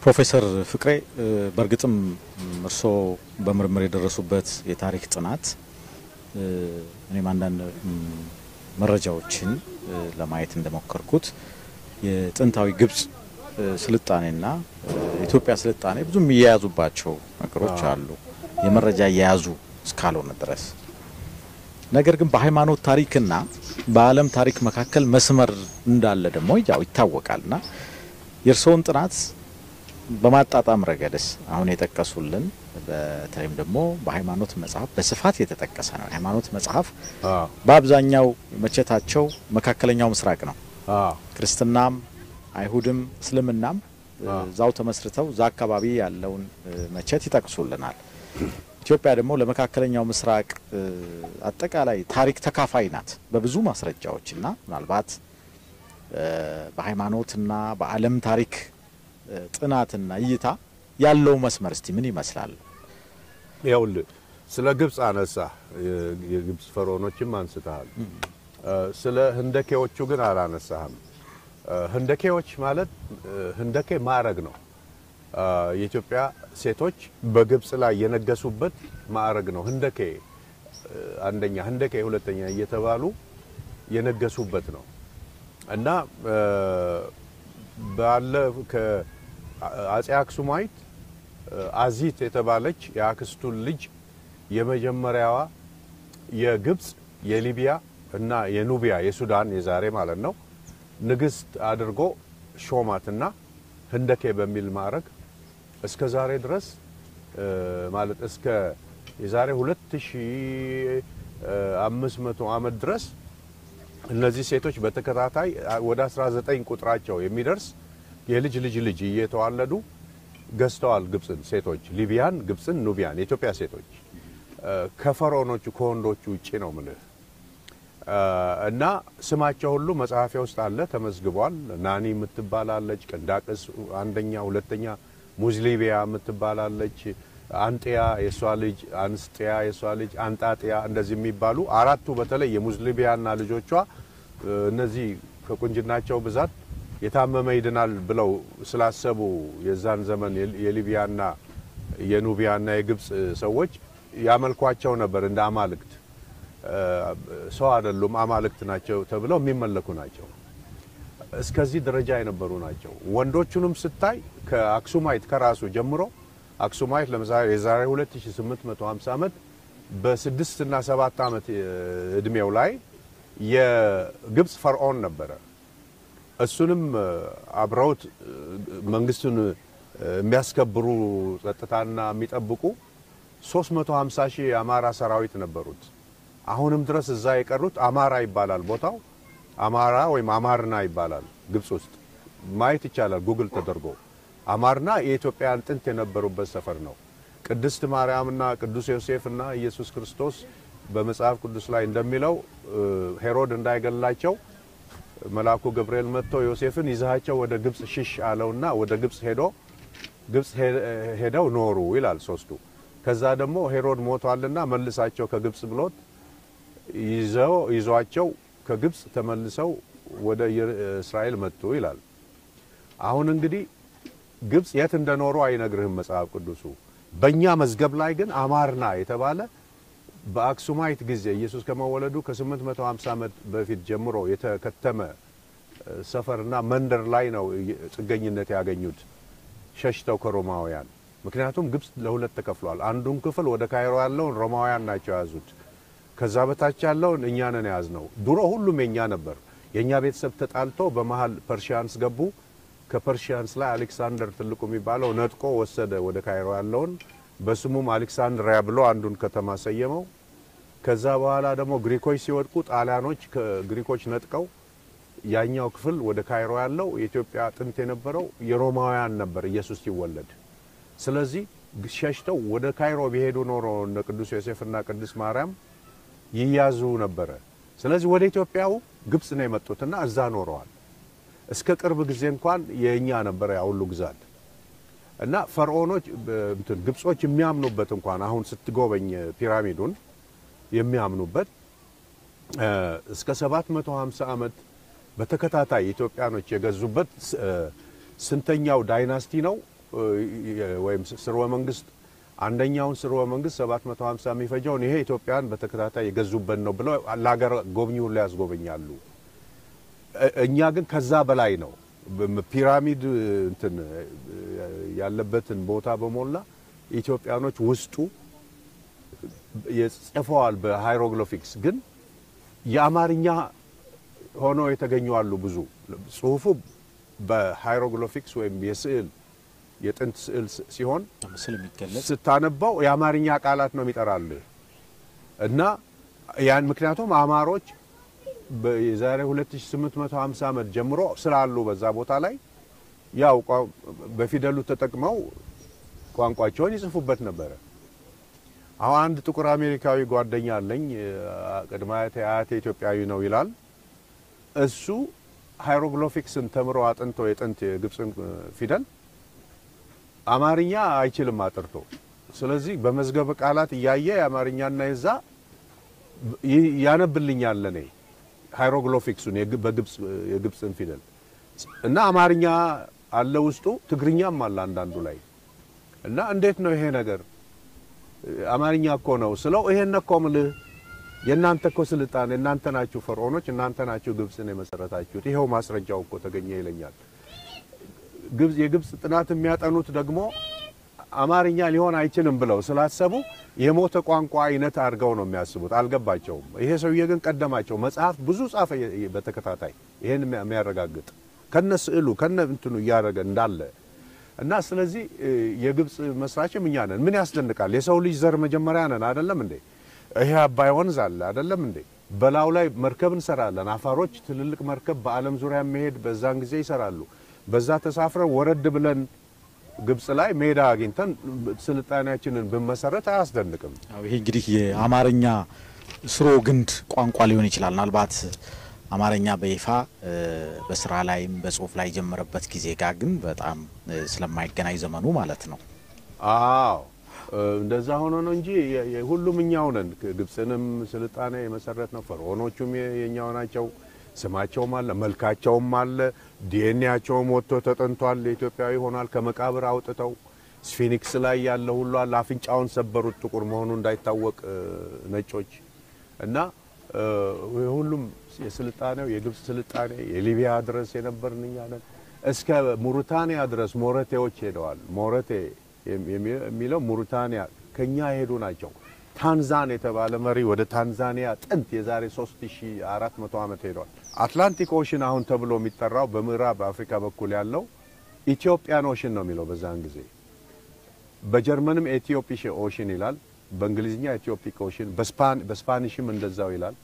ፕሮፌሰር ፍቅሬ በእርግጥም እርስዎ በምርምር የደረሱበት የታሪክ ጥናት እኔም አንዳንድ መረጃዎችን ለማየት እንደሞከርኩት የጥንታዊ ግብጽ ስልጣኔና ኢትዮጵያ ስልጣኔ ብዙ የሚያያዙባቸው ነገሮች አሉ፣ የመረጃ እየያዙ እስካልሆነ ድረስ። ነገር ግን በሃይማኖት ታሪክና በዓለም ታሪክ መካከል መስመር እንዳለ ደግሞ ያው ይታወቃልና የእርስዎን ጥናት በማጣጣም ረገድስ አሁን የጠቀሱልን በተለይም ደግሞ በሃይማኖት መጽሐፍ በስፋት የተጠቀሰ ነው። የሃይማኖት መጽሐፍ በአብዛኛው መቼታቸው መካከለኛው ምስራቅ ነው። ክርስትናም፣ አይሁድም፣ እስልምናም እዛው ተመስርተው እዛ አካባቢ ያለውን መቼት ይጠቅሱልናል። ኢትዮጵያ ደግሞ ለመካከለኛው ምስራቅ አጠቃላይ ታሪክ ተካፋይ ናት በብዙ ማስረጃዎችና ምናልባት በሃይማኖትና በዓለም ታሪክ ጥናትና እይታ ያለው መስመር እስቲ ምን ይመስላል? ይኸውልህ ስለ ግብፅ አነሳ፣ የግብፅ ፈርዖኖችም አንስተሃል። ስለ ህንደኬዎቹ ግን አላነሳህም። ህንደኬዎች ማለት ህንደኬ ማዕረግ ነው። የኢትዮጵያ ሴቶች በግብፅ ላይ የነገሱበት ማዕረግ ነው። ህንደኬ አንደኛ፣ ህንደኬ ሁለተኛ እየተባሉ የነገሱበት ነው እና ባለ ከአጼ አክሱማይት አዚት የተባለች የአክስቱን ልጅ የመጀመሪያዋ የግብፅ የሊቢያ እና የኑቢያ የሱዳን የዛሬ ማለት ነው ንግስት አድርጎ ሾማትና ህንደኬ በሚል ማዕረግ እስከ ዛሬ ድረስ ማለት እስከ የዛሬ 2500 ዓመት ድረስ እነዚህ ሴቶች በተከታታይ ወደ 19 ቁጥራቸው የሚደርስ የልጅ ልጅ ልጅ እየተዋለዱ ገዝተዋል። ግብፅን ሴቶች ሊቢያን፣ ግብፅን፣ ኑቢያን የኢትዮጵያ ሴቶች ከፈርዖኖቹ ከወንዶቹ ውጭ ነው ምልህ እና ስማቸው ሁሉ መጽሐፊያ ውስጥ አለ ተመዝግቧል። ናኒ የምትባላለች፣ ቅንዳቅስ አንደኛ፣ ሁለተኛ ሙዝሊቢያ የምትባላለች፣ አንጥያ የእሷ ልጅ፣ አንስጥያ የእሷ ልጅ፣ አንጣጥያ እንደዚህ የሚባሉ አራቱ በተለይ የሙዝሊቢያና ልጆቿ እነዚህ ከቁንጅናቸው ብዛት የታመመ ይድናል ብለው ስላሰቡ የዛን ዘመን የሊቢያና የኑቢያና የግብፅ ሰዎች ያመልኳቸው ነበር እንደ አማልክት። ሰው አይደሉም አማልክት ናቸው ተብለው የሚመለኩ ናቸው። እስከዚህ ደረጃ የነበሩ ናቸው። ወንዶቹንም ስታይ ከአክሱማይት ከራሱ ጀምሮ አክሱማይት ለምሳሌ የዛሬ 2850 ዓመት በስድስት እና ሰባት ዓመት እድሜው ላይ የግብፅ ፈርዖን ነበረ። እሱንም አብረውት መንግስቱን የሚያስከብሩ ጸጥታና የሚጠብቁ 350 ሺህ የአማራ ሰራዊት ነበሩት። አሁንም ድረስ እዛ የቀሩት አማራ ይባላል ቦታው አማራ ወይም አማርና ይባላል። ግብፅ ውስጥ ማየት ይቻላል ጉግል ተደርጎ። አማርና የኢትዮጵያን ጥንት የነበሩበት ሰፈር ነው። ቅድስት ማርያምና ቅዱስ ዮሴፍና ኢየሱስ ክርስቶስ በመጽሐፍ ቅዱስ ላይ እንደሚለው ሄሮድ እንዳይገላቸው መልአኩ ገብርኤል መጥቶ ዮሴፍን ይዛቸው ወደ ግብፅ ሽሽ አለውና ወደ ግብፅ ሄዶ ግብፅ ሄደው ኖሩ ይላል ሶስቱ። ከዛ ደግሞ ሄሮድ ሞቷልና መልሳቸው ከግብፅ ብሎት ይዘው ይዟቸው ከግብፅ ተመልሰው ወደ እስራኤል መጡ ይላል። አሁን እንግዲህ ግብፅ የት እንደኖሩ አይነግርህም መጽሐፍ ቅዱሱ። በእኛ መዝገብ ላይ ግን አማርና የተባለ በአክሱማይት ጊዜ ኢየሱስ ከመወለዱ ከ850 ዓመት በፊት ጀምሮ የተከተመ ሰፈርና መንደር ላይ ነው ጥገኝነት ያገኙት ሸሽተው ከሮማውያን። ምክንያቱም ግብፅ ለሁለት ተከፍሏል። አንዱን ክፍል ወደ ካይሮ ያለውን ሮማውያን ናቸው የያዙት። ከዛ በታች ያለውን እኛ ነን የያዝነው። ድሮ ሁሉም የኛ ነበር። የእኛ ቤተሰብ ተጣልቶ በመሀል ፐርሺያንስ ገቡ። ከፐርሺያንስ ላይ አሌክሳንደር ትልቁ የሚባለው ነጥቆ ወሰደ ወደ ካይሮ ያለውን በስሙም አሌክሳንድሪያ ብሎ አንዱን ከተማ ሰየመው። ከዛ በኋላ ደግሞ ግሪኮች ሲወድቁ ጣሊያኖች ከግሪኮች ነጥቀው ያኛው ክፍል ወደ ካይሮ ያለው የኢትዮጵያ ጥንት የነበረው የሮማውያን ነበር ኢየሱስ ሲወለድ። ስለዚህ ሸሽተው ወደ ካይሮ ቢሄዱ ኖሮ እነ ቅዱስ ዮሴፍና ቅዱስ ማርያም ይያዙ ነበረ። ስለዚህ ወደ ኢትዮጵያው ግብፅ ነው የመጡትና እዛ ኖረዋል። እስከ ቅርብ ጊዜ እንኳን የእኛ ነበረ ያ ሁሉ ግዛት እና ፈርዖኖች እንትን ግብጾች የሚያምኑበት እንኳን አሁን ስትጎበኝ ፒራሚዱን የሚያምኑበት እስከ 750 ዓመት በተከታታይ ኢትዮጵያኖች የገዙበት ስንተኛው ዳይናስቲ ነው ወይም ስርወ መንግስት አንደኛውን ስርወ መንግስት 750 የሚፈጀውን ይሄ ኢትዮጵያን በተከታታይ የገዙበት ነው ብለው ለሀገር ጎብኚ ሁሉ ያስጎበኛሉ። እኛ ግን ከዛ በላይ ነው። ፒራሚድ እንትን ያለበትን ቦታ በሞላ ኢትዮጵያኖች ውስጡ ጽፈዋል በሃይሮግሊፊክስ ግን የአማርኛ ሆነው የተገኙ አሉ። ብዙ ጽሁፉ በሃይሮግሊፊክስ ወይም የስዕል የጥንት ስዕል ሲሆን ምስል የሚገለጽ ስታነባው የአማርኛ ቃላት ነው የሚጠራልህ እና ያን ምክንያቱም አማሮች የዛሬ 2850 ዓመት ጀምሮ ስላሉ በዛ ቦታ ላይ ያው በፊደሉ ተጠቅመው ቋንቋቸውን ይጽፉበት ነበረ። አሁን አንድ ጥቁር አሜሪካዊ ጓደኛ አለኝ። ቅድመ አያቴ አያቴ ኢትዮጵያዊ ነው ይላል። እሱ ሃይሮግሊፊክስን ተምሮ አጥንቶ የጥንት የግብፅን ፊደል አማርኛ አይችልም አጥርቶ። ስለዚህ በመዝገበ ቃላት እያየ የአማርኛና የዛ ያነብልኛል ለኔ ሃይሮግሊፊክሱን የግብፅን ፊደል እና አማርኛ አለ ውስጡ፣ ትግርኛም አለ አንዳንዱ ላይ እና እንዴት ነው ይሄ ነገር አማርኛ እኮ ነው ስለው፣ ይሄን እኮ ምልህ የእናንተ እኮ ስልጣኔ እናንተ ናችሁ ፈርዖኖች፣ እናንተ ናችሁ ግብፅን የመሰረታችሁት፣ ይኸው ማስረጃው እኮ ተገኘ ይለኛል። ግብፅ የግብፅ ጥናት የሚያጠኑት ደግሞ አማርኛ ሊሆን አይችልም ብለው ስላሰቡ የሞተ ቋንቋ አይነት አድርገው ነው የሚያስቡት። አልገባቸውም። ይሄ ሰውዬ ግን ቀደማቸው። መጽሐፍ ብዙ ጻፈ በተከታታይ ይሄን የሚያረጋግጥ ከነ ስዕሉ ከነ እንትኑ እያደረገ እንዳለ እና ስለዚህ የግብፅ መስራችም እኛ ነን። ምን ያስደንቃል? የሰው ልጅ ዘር መጀመሪያ ነን አይደለም እንዴ? ይሄ አባይ ወንዝ አለ አይደለም እንዴ? በላዩ ላይ መርከብ እንሰራለን። አፋሮች ትልልቅ መርከብ በዓለም ዙሪያ መሄድ በዛን ጊዜ ይሰራሉ። በዛ ተሳፍረን ወረድ ብለን ግብፅ ላይ ሜዳ አግኝተን ስልጣኔያችንን ብንመሰረት አያስደንቅም? ይሄ እንግዲህ የአማርኛ ስሮ ግንድ ቋንቋ ሊሆን ይችላል። ምናልባት አማርኛ በይፋ በስራ ላይም በጽሁፍ ላይ የጀመረበት ጊዜ ጋር ግን በጣም ስለማይገናኝ ዘመኑ ማለት ነው። አዎ እንደዛ ሆኖ ነው እንጂ ሁሉም እኛው ነን። ግብፅንም ስልጣኔ የመሰረት ነው። ፈርዖኖቹም የኛው ናቸው። ስማቸውም አለ፣ መልካቸውም አለ፣ ዲኤንኤያቸውም ወጥቶ ተጠንቷል። ኢትዮጵያዊ ሆኗል። ከመቃብር አውጥተው ስፊኒክስ ላይ ያለ ሁሉ አለ። አፍንጫውን ሰበሩት ጥቁር መሆኑ እንዳይታወቅ ነጮች እና ሁሉም የስልጣኔው የግብፅ ስልጣኔ የሊቢያ ድረስ የነበርን እኛ ነን። እስከ ሙሪታንያ ድረስ ሞረቴዎች ሄደዋል። ሞረቴ የሚለው ሙሪታንያ ከኛ የሄዱ ናቸው። ታንዛን የተባለ መሪ ወደ ታንዛኒያ ጥንት የዛሬ 3400 ዓመት ሄደዋል። አትላንቲክ ኦሽን አሁን ተብሎ የሚጠራው በምዕራብ አፍሪካ በኩል ያለው ኢትዮጵያን ኦሽን ነው የሚለው በዛን ጊዜ። በጀርመንም ኤትዮፒሽ ኦሽን ይላል፣ በእንግሊዝኛ ኤትዮፒክ ኦሽን፣ በስፓኒሽም እንደዛው ይላል።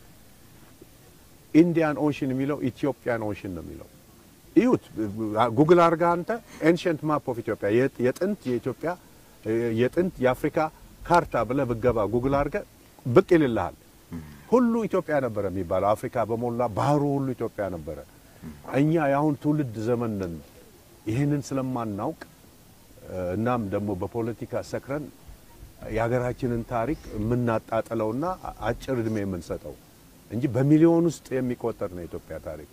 ኢንዲያን ኦሽን የሚለው ኢትዮጵያን ኦሽን ነው የሚለው። እዩት፣ ጉግል አርጋ አንተ ኤንሽንት ማፕ ኦፍ ኢትዮጵያ የጥንት የኢትዮጵያ የጥንት የአፍሪካ ካርታ ብለህ ብገባ ጉግል አርገ ብቅ ይልልሃል። ሁሉ ኢትዮጵያ ነበረ የሚባለው አፍሪካ በሞላ ባህሩ ሁሉ ኢትዮጵያ ነበረ። እኛ የአሁን ትውልድ ዘመን ነን። ይህንን ስለማናውቅ እናም ደግሞ በፖለቲካ ሰክረን የሀገራችንን ታሪክ የምናጣጥለውና አጭር እድሜ የምንሰጠው እንጂ በሚሊዮን ውስጥ የሚቆጠር ነው የኢትዮጵያ ታሪክ።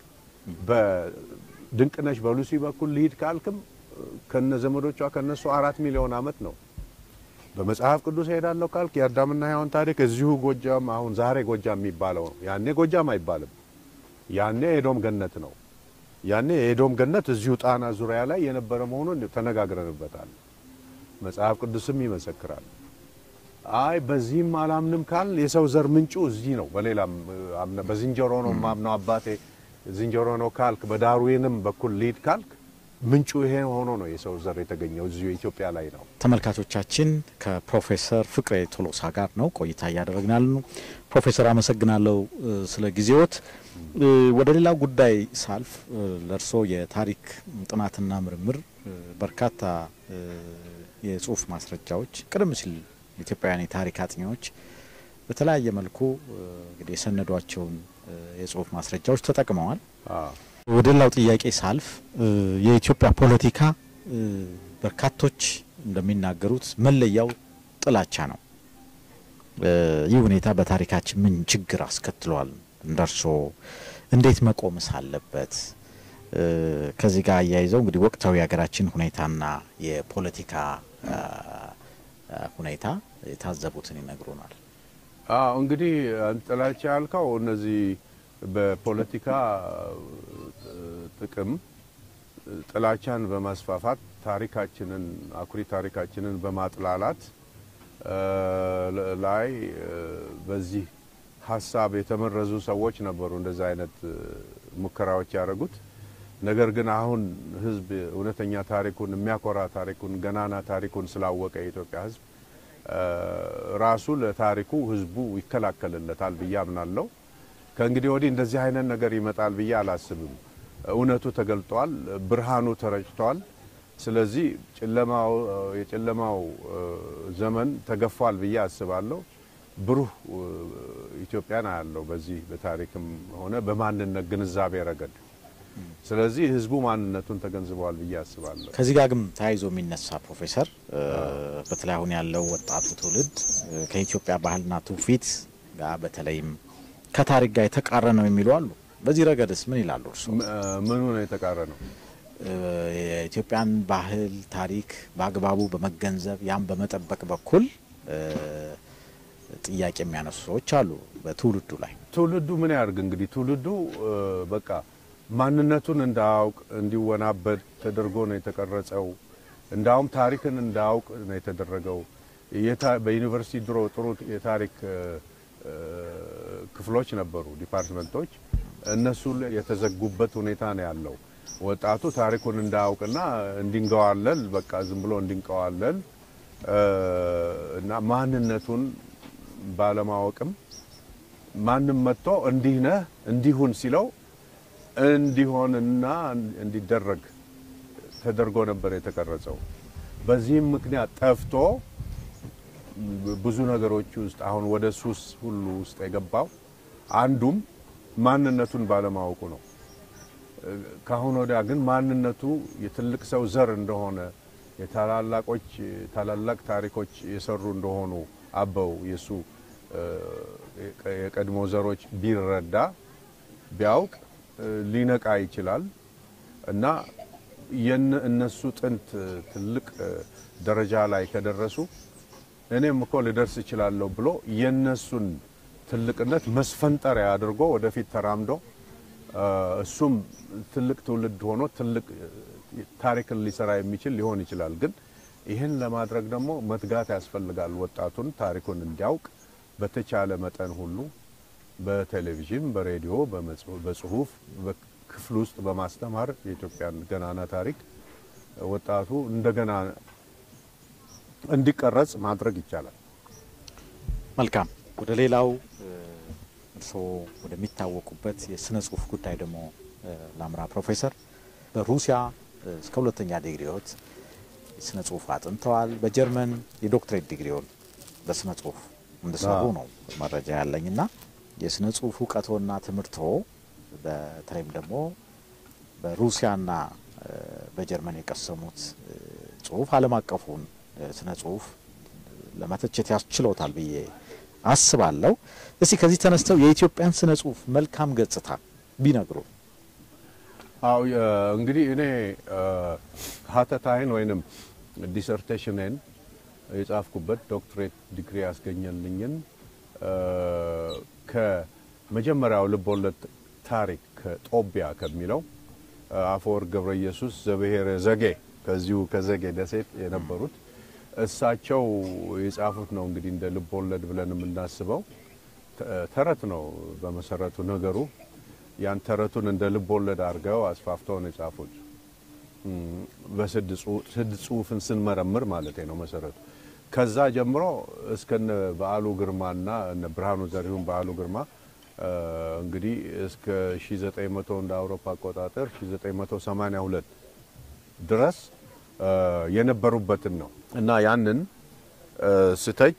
በድንቅነሽ በሉሲ በኩል ልሂድ ካልክም ከነ ዘመዶቿ ከነሱ አራት ሚሊዮን ዓመት ነው። በመጽሐፍ ቅዱስ ሄዳለሁ ካልክ የአዳምና ሔዋን ታሪክ እዚሁ ጎጃም፣ አሁን ዛሬ ጎጃም የሚባለው ነው። ያኔ ጎጃም አይባልም። ያኔ የኤዶም ገነት ነው። ያኔ የኤዶም ገነት እዚሁ ጣና ዙሪያ ላይ የነበረ መሆኑን ተነጋግረንበታል። መጽሐፍ ቅዱስም ይመሰክራል። አይ በዚህም አላምንም ካል የሰው ዘር ምንጩ እዚህ ነው። በሌላም በዝንጀሮ ነው ማምነው አባቴ ዝንጀሮ ነው ካልክ፣ በዳርዊንም በኩል ሊድ ካልክ ምንጩ ይሄ ሆኖ ነው የሰው ዘር የተገኘው እዚሁ ኢትዮጵያ ላይ ነው። ተመልካቾቻችን ከፕሮፌሰር ፍቅሬ ቶሎሳ ጋር ነው ቆይታ እያደረግናል ነው። ፕሮፌሰር አመሰግናለሁ ስለ ጊዜዎት። ወደ ሌላ ጉዳይ ሳልፍ ለእርስዎ የታሪክ ጥናትና ምርምር በርካታ የጽሁፍ ማስረጃዎች ቀደም ሲል ኢትዮጵያውያን የታሪክ አጥኚዎች በተለያየ መልኩ እንግዲህ የሰነዷቸውን የጽሁፍ ማስረጃዎች ተጠቅመዋል። ወደ ሌላው ጥያቄ ሳልፍ የኢትዮጵያ ፖለቲካ በርካቶች እንደሚናገሩት መለያው ጥላቻ ነው። ይህ ሁኔታ በታሪካችን ምን ችግር አስከትሏል? እንደርሶ እንዴት መቆምስ አለበት? ከዚህ ጋር አያይዘው እንግዲህ ወቅታዊ የሀገራችን ሁኔታና የፖለቲካ ሁኔታ የታዘቡትን ይነግሩናል። አዎ እንግዲህ ጥላቻ ያልከው እነዚህ በፖለቲካ ጥቅም ጥላቻን በማስፋፋት ታሪካችንን አኩሪ ታሪካችንን በማጥላላት ላይ በዚህ ሀሳብ የተመረዙ ሰዎች ነበሩ እንደዛ አይነት ሙከራዎች ያደረጉት። ነገር ግን አሁን ህዝብ እውነተኛ ታሪኩን የሚያኮራ ታሪኩን ገናና ታሪኩን ስላወቀ የኢትዮጵያ ህዝብ ራሱ ለታሪኩ ህዝቡ ይከላከልለታል ብዬ አምናለሁ። ከእንግዲህ ወዲህ እንደዚህ አይነት ነገር ይመጣል ብዬ አላስብም። እውነቱ ተገልጧል፣ ብርሃኑ ተረጭቷል። ስለዚህ ጨለማው የጨለማው ዘመን ተገፏል ብዬ አስባለሁ። ብሩህ ኢትዮጵያን አያለው በዚህ በታሪክም ሆነ በማንነት ግንዛቤ ረገድ። ስለዚህ ህዝቡ ማንነቱን ተገንዝበዋል ብዬ አስባለሁ። ከዚህ ጋር ግን ተያይዞ የሚነሳ ፕሮፌሰር፣ በተለይ አሁን ያለው ወጣቱ ትውልድ ከኢትዮጵያ ባህልና ትውፊት ጋር በተለይም ከታሪክ ጋር የተቃረነ ነው የሚሉ አሉ። በዚህ ረገድስ ምን ይላሉ እርስዎ? ምኑ ነው የተቃረነው? የኢትዮጵያን ባህል ታሪክ በአግባቡ በመገንዘብ ያን በመጠበቅ በኩል ጥያቄ የሚያነሱ ሰዎች አሉ። በትውልዱ ላይ ትውልዱ ምን ያርግ እንግዲህ ትውልዱ በቃ ማንነቱን እንዳያውቅ እንዲወናበድ ተደርጎ ነው የተቀረጸው። እንዳውም ታሪክን እንዳያውቅ ነው የተደረገው። በዩኒቨርሲቲ ድሮ ጥሩ የታሪክ ክፍሎች ነበሩ፣ ዲፓርትመንቶች። እነሱ የተዘጉበት ሁኔታ ነው ያለው። ወጣቱ ታሪኩን እንዳያውቅና እንዲንገዋለል በቃ ዝም ብሎ እንዲንቀዋለል እና ማንነቱን ባለማወቅም ማንም መጥቶ እንዲህ ነህ እንዲሁን ሲለው እንዲሆንና እንዲደረግ ተደርጎ ነበር የተቀረጸው። በዚህም ምክንያት ጠፍቶ ብዙ ነገሮች ውስጥ አሁን ወደ ሱስ ሁሉ ውስጥ የገባው አንዱም ማንነቱን ባለማወቁ ነው። ከአሁን ወዲያ ግን ማንነቱ የትልቅ ሰው ዘር እንደሆነ የታላላቆች ታላላቅ ታሪኮች የሰሩ እንደሆኑ አበው የሱ የቀድሞ ዘሮች ቢረዳ ቢያውቅ ሊነቃ ይችላል እና እነሱ ጥንት ትልቅ ደረጃ ላይ ከደረሱ እኔም እኮ ልደርስ እችላለሁ ብሎ የነሱን ትልቅነት መስፈንጠሪያ አድርጎ ወደፊት ተራምዶ እሱም ትልቅ ትውልድ ሆኖ ትልቅ ታሪክን ሊሰራ የሚችል ሊሆን ይችላል። ግን ይህን ለማድረግ ደግሞ መትጋት ያስፈልጋል። ወጣቱን ታሪኩን እንዲያውቅ በተቻለ መጠን ሁሉ በቴሌቪዥን፣ በሬዲዮ፣ በጽሁፍ በክፍል ውስጥ በማስተማር የኢትዮጵያን ገናና ታሪክ ወጣቱ እንደገና እንዲቀረጽ ማድረግ ይቻላል። መልካም። ወደ ሌላው እርስዎ ወደሚታወቁበት የስነ ጽሁፍ ጉዳይ ደግሞ ላምራ። ፕሮፌሰር በሩሲያ እስከ ሁለተኛ ዲግሪዎት የስነ ጽሁፍ አጥንተዋል። በጀርመን የዶክትሬት ዲግሪውን በስነ ጽሁፍ እንደሰሩ ነው መረጃ ያለኝና የስነ ጽሁፍ እውቀቶና ትምህርቶ በተለይም ደግሞ በሩሲያና በጀርመን የቀሰሙት ጽሁፍ ዓለም አቀፉን ስነ ጽሁፍ ለመተቸት ያስችለውታል ብዬ አስባለሁ። እስቲ ከዚህ ተነስተው የኢትዮጵያን ስነ ጽሁፍ መልካም ገጽታ ቢነግሩ። አው እንግዲህ እኔ ሀተታይን ወይንም ዲሰርቴሽንን የጻፍኩበት ዶክትሬት ዲግሪ ያስገኘልኝን ከመጀመሪያው ልቦለድ ታሪክ ከጦቢያ ከሚለው አፈወርቅ ገብረ ኢየሱስ ዘብሔረ ዘጌ ከዚሁ ከዘጌ ደሴት የነበሩት እሳቸው የጻፉት ነው። እንግዲህ እንደ ልቦለድ ብለን የምናስበው ተረት ነው በመሰረቱ ነገሩ። ያን ተረቱን እንደ ልቦለድ አድርገው አስፋፍተው ነው የጻፉት። በስድ ጽሁፍን ስንመረምር ማለት ነው መሰረቱ። ከዛ ጀምሮ እስከነ በዓሉ ግርማና እነ ብርሃኑ ዘሪሁን በዓሉ ግርማ እንግዲህ እስከ 1900 እንደ አውሮፓ አቆጣጠር 1982 ድረስ የነበሩበትን ነው እና ያንን ስተች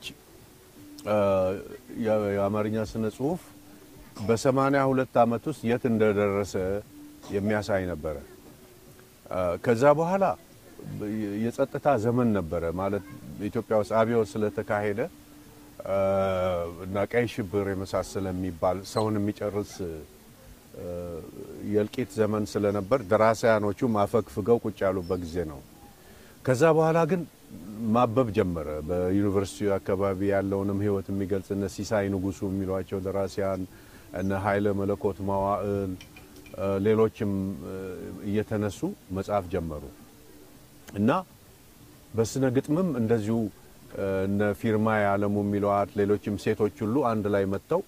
የአማርኛ ስነ ጽሁፍ በሰማንያ ሁለት ዓመት ውስጥ የት እንደደረሰ የሚያሳይ ነበረ። ከዛ በኋላ የጸጥታ ዘመን ነበረ ማለት ኢትዮጵያ ውስጥ አብዮት ስለተካሄደ እና ቀይ ሽብር የመሳሰለ የሚባል ሰውን የሚጨርስ የእልቂት ዘመን ስለነበር ደራሲያኖቹ ማፈግፍገው ቁጭ ያሉበት ጊዜ ነው። ከዛ በኋላ ግን ማበብ ጀመረ። በዩኒቨርሲቲ አካባቢ ያለውንም ሕይወት የሚገልጽ እነ ሲሳይ ንጉሱ የሚሏቸው ደራሲያን እነ ኃይለ መለኮት ማዋእል ሌሎችም እየተነሱ መጽሐፍ ጀመሩ እና በስነ ግጥምም እንደዚሁ እነ ፊርማ የዓለሙ የሚለዋት ሌሎችም ሴቶች ሁሉ አንድ ላይ መጥተው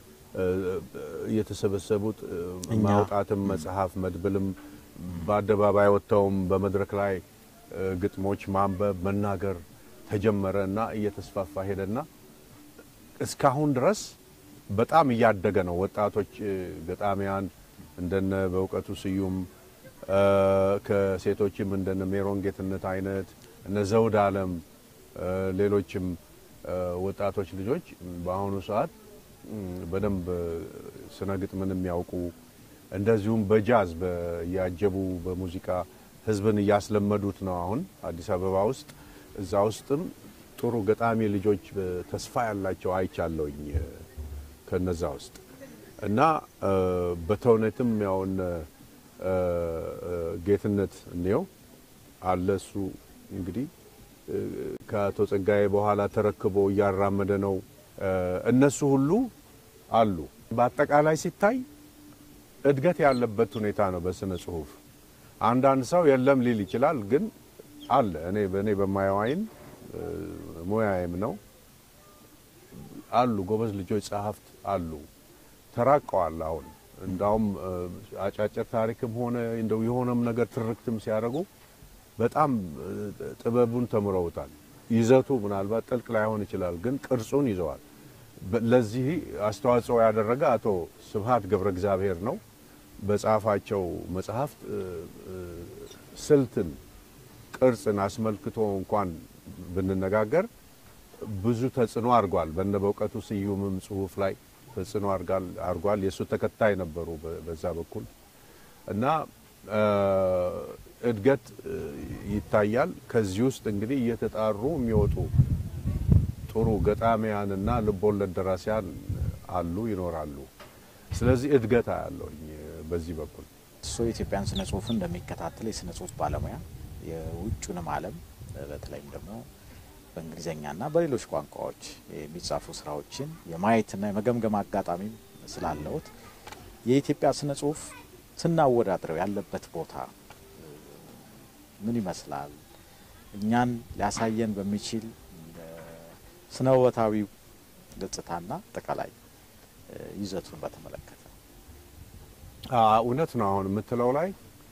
እየተሰበሰቡት ማውጣትም መጽሐፍ መድብልም በአደባባይ ወጥተውም በመድረክ ላይ ግጥሞች ማንበብ መናገር ተጀመረ እና እየተስፋፋ ሄደና እስካሁን ድረስ በጣም እያደገ ነው። ወጣቶች ገጣሚያን እንደነ በእውቀቱ ስዩም ከሴቶችም እንደነ ሜሮን ጌትነት አይነት እነ ዘውድ አለም ሌሎችም ወጣቶች ልጆች በአሁኑ ሰዓት በደንብ ስነ ግጥምን የሚያውቁ እንደዚሁም በጃዝ እያጀቡ በሙዚቃ ህዝብን እያስለመዱት ነው። አሁን አዲስ አበባ ውስጥ እዛ ውስጥም ጥሩ ገጣሚ ልጆች ተስፋ ያላቸው አይቻለውኝ ከነዛ ውስጥ እና በተውኔትም ያውን ጌትነት እንየው አለ እሱ እንግዲህ ከአቶ ጸጋዬ በኋላ ተረክቦ እያራመደ ነው። እነሱ ሁሉ አሉ። በአጠቃላይ ሲታይ እድገት ያለበት ሁኔታ ነው በስነ ጽሁፍ። አንዳንድ ሰው የለም ሊል ይችላል፣ ግን አለ። እኔ በእኔ በማየው አይን ሙያዬም ነው አሉ። ጎበዝ ልጆች ጸሐፍት አሉ። ተራቀዋል። አሁን እንዳውም አጫጭር ታሪክም ሆነ እንደው የሆነም ነገር ትርክትም ሲያደርጉ በጣም ጥበቡን ተምረውታል። ይዘቱ ምናልባት ጥልቅ ላይሆን ይችላል፣ ግን ቅርጹን ይዘዋል። ለዚህ አስተዋጽኦ ያደረገ አቶ ስብሀት ገብረ እግዚአብሔር ነው። በጻፋቸው መጽሐፍት ስልትን፣ ቅርጽን አስመልክቶ እንኳን ብንነጋገር ብዙ ተጽዕኖ አድርጓል። በነ በእውቀቱ ስዩምም ጽሁፍ ላይ ተጽዕኖ አድርጓል። የእሱ ተከታይ ነበሩ በዛ በኩል እና እድገት ይታያል። ከዚህ ውስጥ እንግዲህ እየተጣሩ የሚወጡ ጥሩ ገጣሚያንና ልቦለድ ደራሲያን አሉ ይኖራሉ። ስለዚህ እድገት አያለውኝ በዚህ በኩል እሱ የኢትዮጵያን ስነ ጽሁፍን እንደሚከታተል የስነ ጽሁፍ ባለሙያ የውጩንም ዓለም በተለይም ደግሞ በእንግሊዝኛና በሌሎች ቋንቋዎች የሚጻፉ ስራዎችን የማየትና የመገምገም አጋጣሚም ስላለውት የኢትዮጵያ ስነ ጽሁፍ ስናወዳድረው ያለበት ቦታ ምን ይመስላል? እኛን ሊያሳየን በሚችል ስነ ውበታዊ ገጽታና አጠቃላይ ይዘቱን በተመለከተ እውነት ነው። አሁን የምትለው ላይ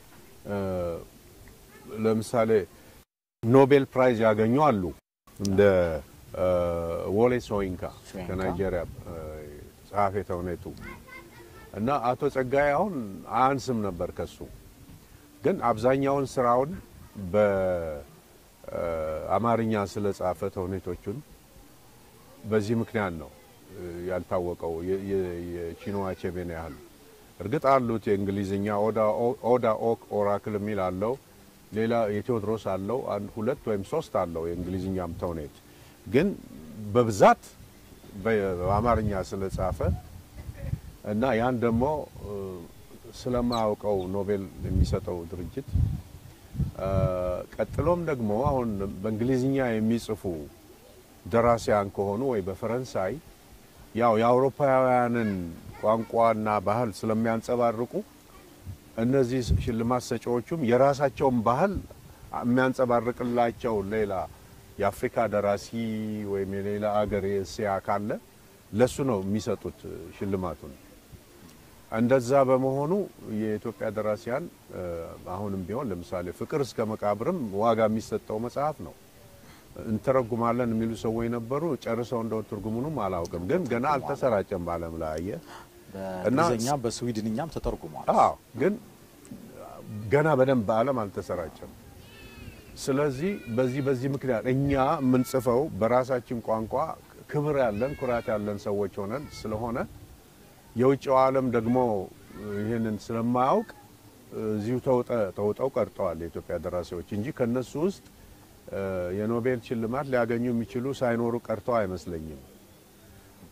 ለምሳሌ ኖቤል ፕራይዝ ያገኙ አሉ እንደ ወሌ ሶይንካ ከናይጄሪያ ጸሐፌ ተውኔቱ እና አቶ ጸጋዬ አሁን አያንስም ነበር ከሱ ግን አብዛኛውን ስራውን በአማርኛ ስለ ጻፈ ተውኔቶቹን በዚህ ምክንያት ነው ያልታወቀው የቺኖ አቼቤን ያህል እርግጥ አሉት የእንግሊዝኛ ኦዳ ኦክ ኦራክል የሚል አለው ሌላ የቴዎድሮስ አለው አንድ ሁለት ወይም ሶስት አለው የእንግሊዝኛም ተውኔት ግን በብዛት በአማርኛ ስለጻፈ እና ያን ደግሞ ስለማያውቀው ኖቤል የሚሰጠው ድርጅት ቀጥሎም ደግሞ አሁን በእንግሊዝኛ የሚጽፉ ደራሲያን ከሆኑ ወይ በፈረንሳይ ያው የአውሮፓውያንን ቋንቋና ባህል ስለሚያንጸባርቁ እነዚህ ሽልማት ሰጪዎቹም የራሳቸውን ባህል የሚያንጸባርቅላቸው ሌላ የአፍሪካ ደራሲ ወይም የሌላ አገር የእስያ ካለ ለሱ ነው የሚሰጡት ሽልማቱን። እንደዛ በመሆኑ የኢትዮጵያ ደራሲያን አሁንም ቢሆን ለምሳሌ ፍቅር እስከ መቃብርም ዋጋ የሚሰጠው መጽሐፍ ነው። እንተረጉማለን የሚሉ ሰዎች ነበሩ። ጨርሰው እንደው ትርጉሙንም አላውቅም፣ ግን ገና አልተሰራጨም በዓለም ላይ አየህ በእንግሊዝኛም በስዊድንኛም ተተርጉሟል። አዎ ግን ገና በደንብ በዓለም አልተሰራጨም። ስለዚህ በዚህ በዚህ ምክንያት እኛ የምንጽፈው በራሳችን ቋንቋ ክብር ያለን ኩራት ያለን ሰዎች ሆነን ስለሆነ የውጭው ዓለም ደግሞ ይህንን ስለማያውቅ እዚሁ ተውጠው ቀርጠዋል የኢትዮጵያ ደራሲዎች እንጂ ከነሱ ውስጥ የኖቤል ሽልማት ሊያገኙ የሚችሉ ሳይኖሩ ቀርተው አይመስለኝም።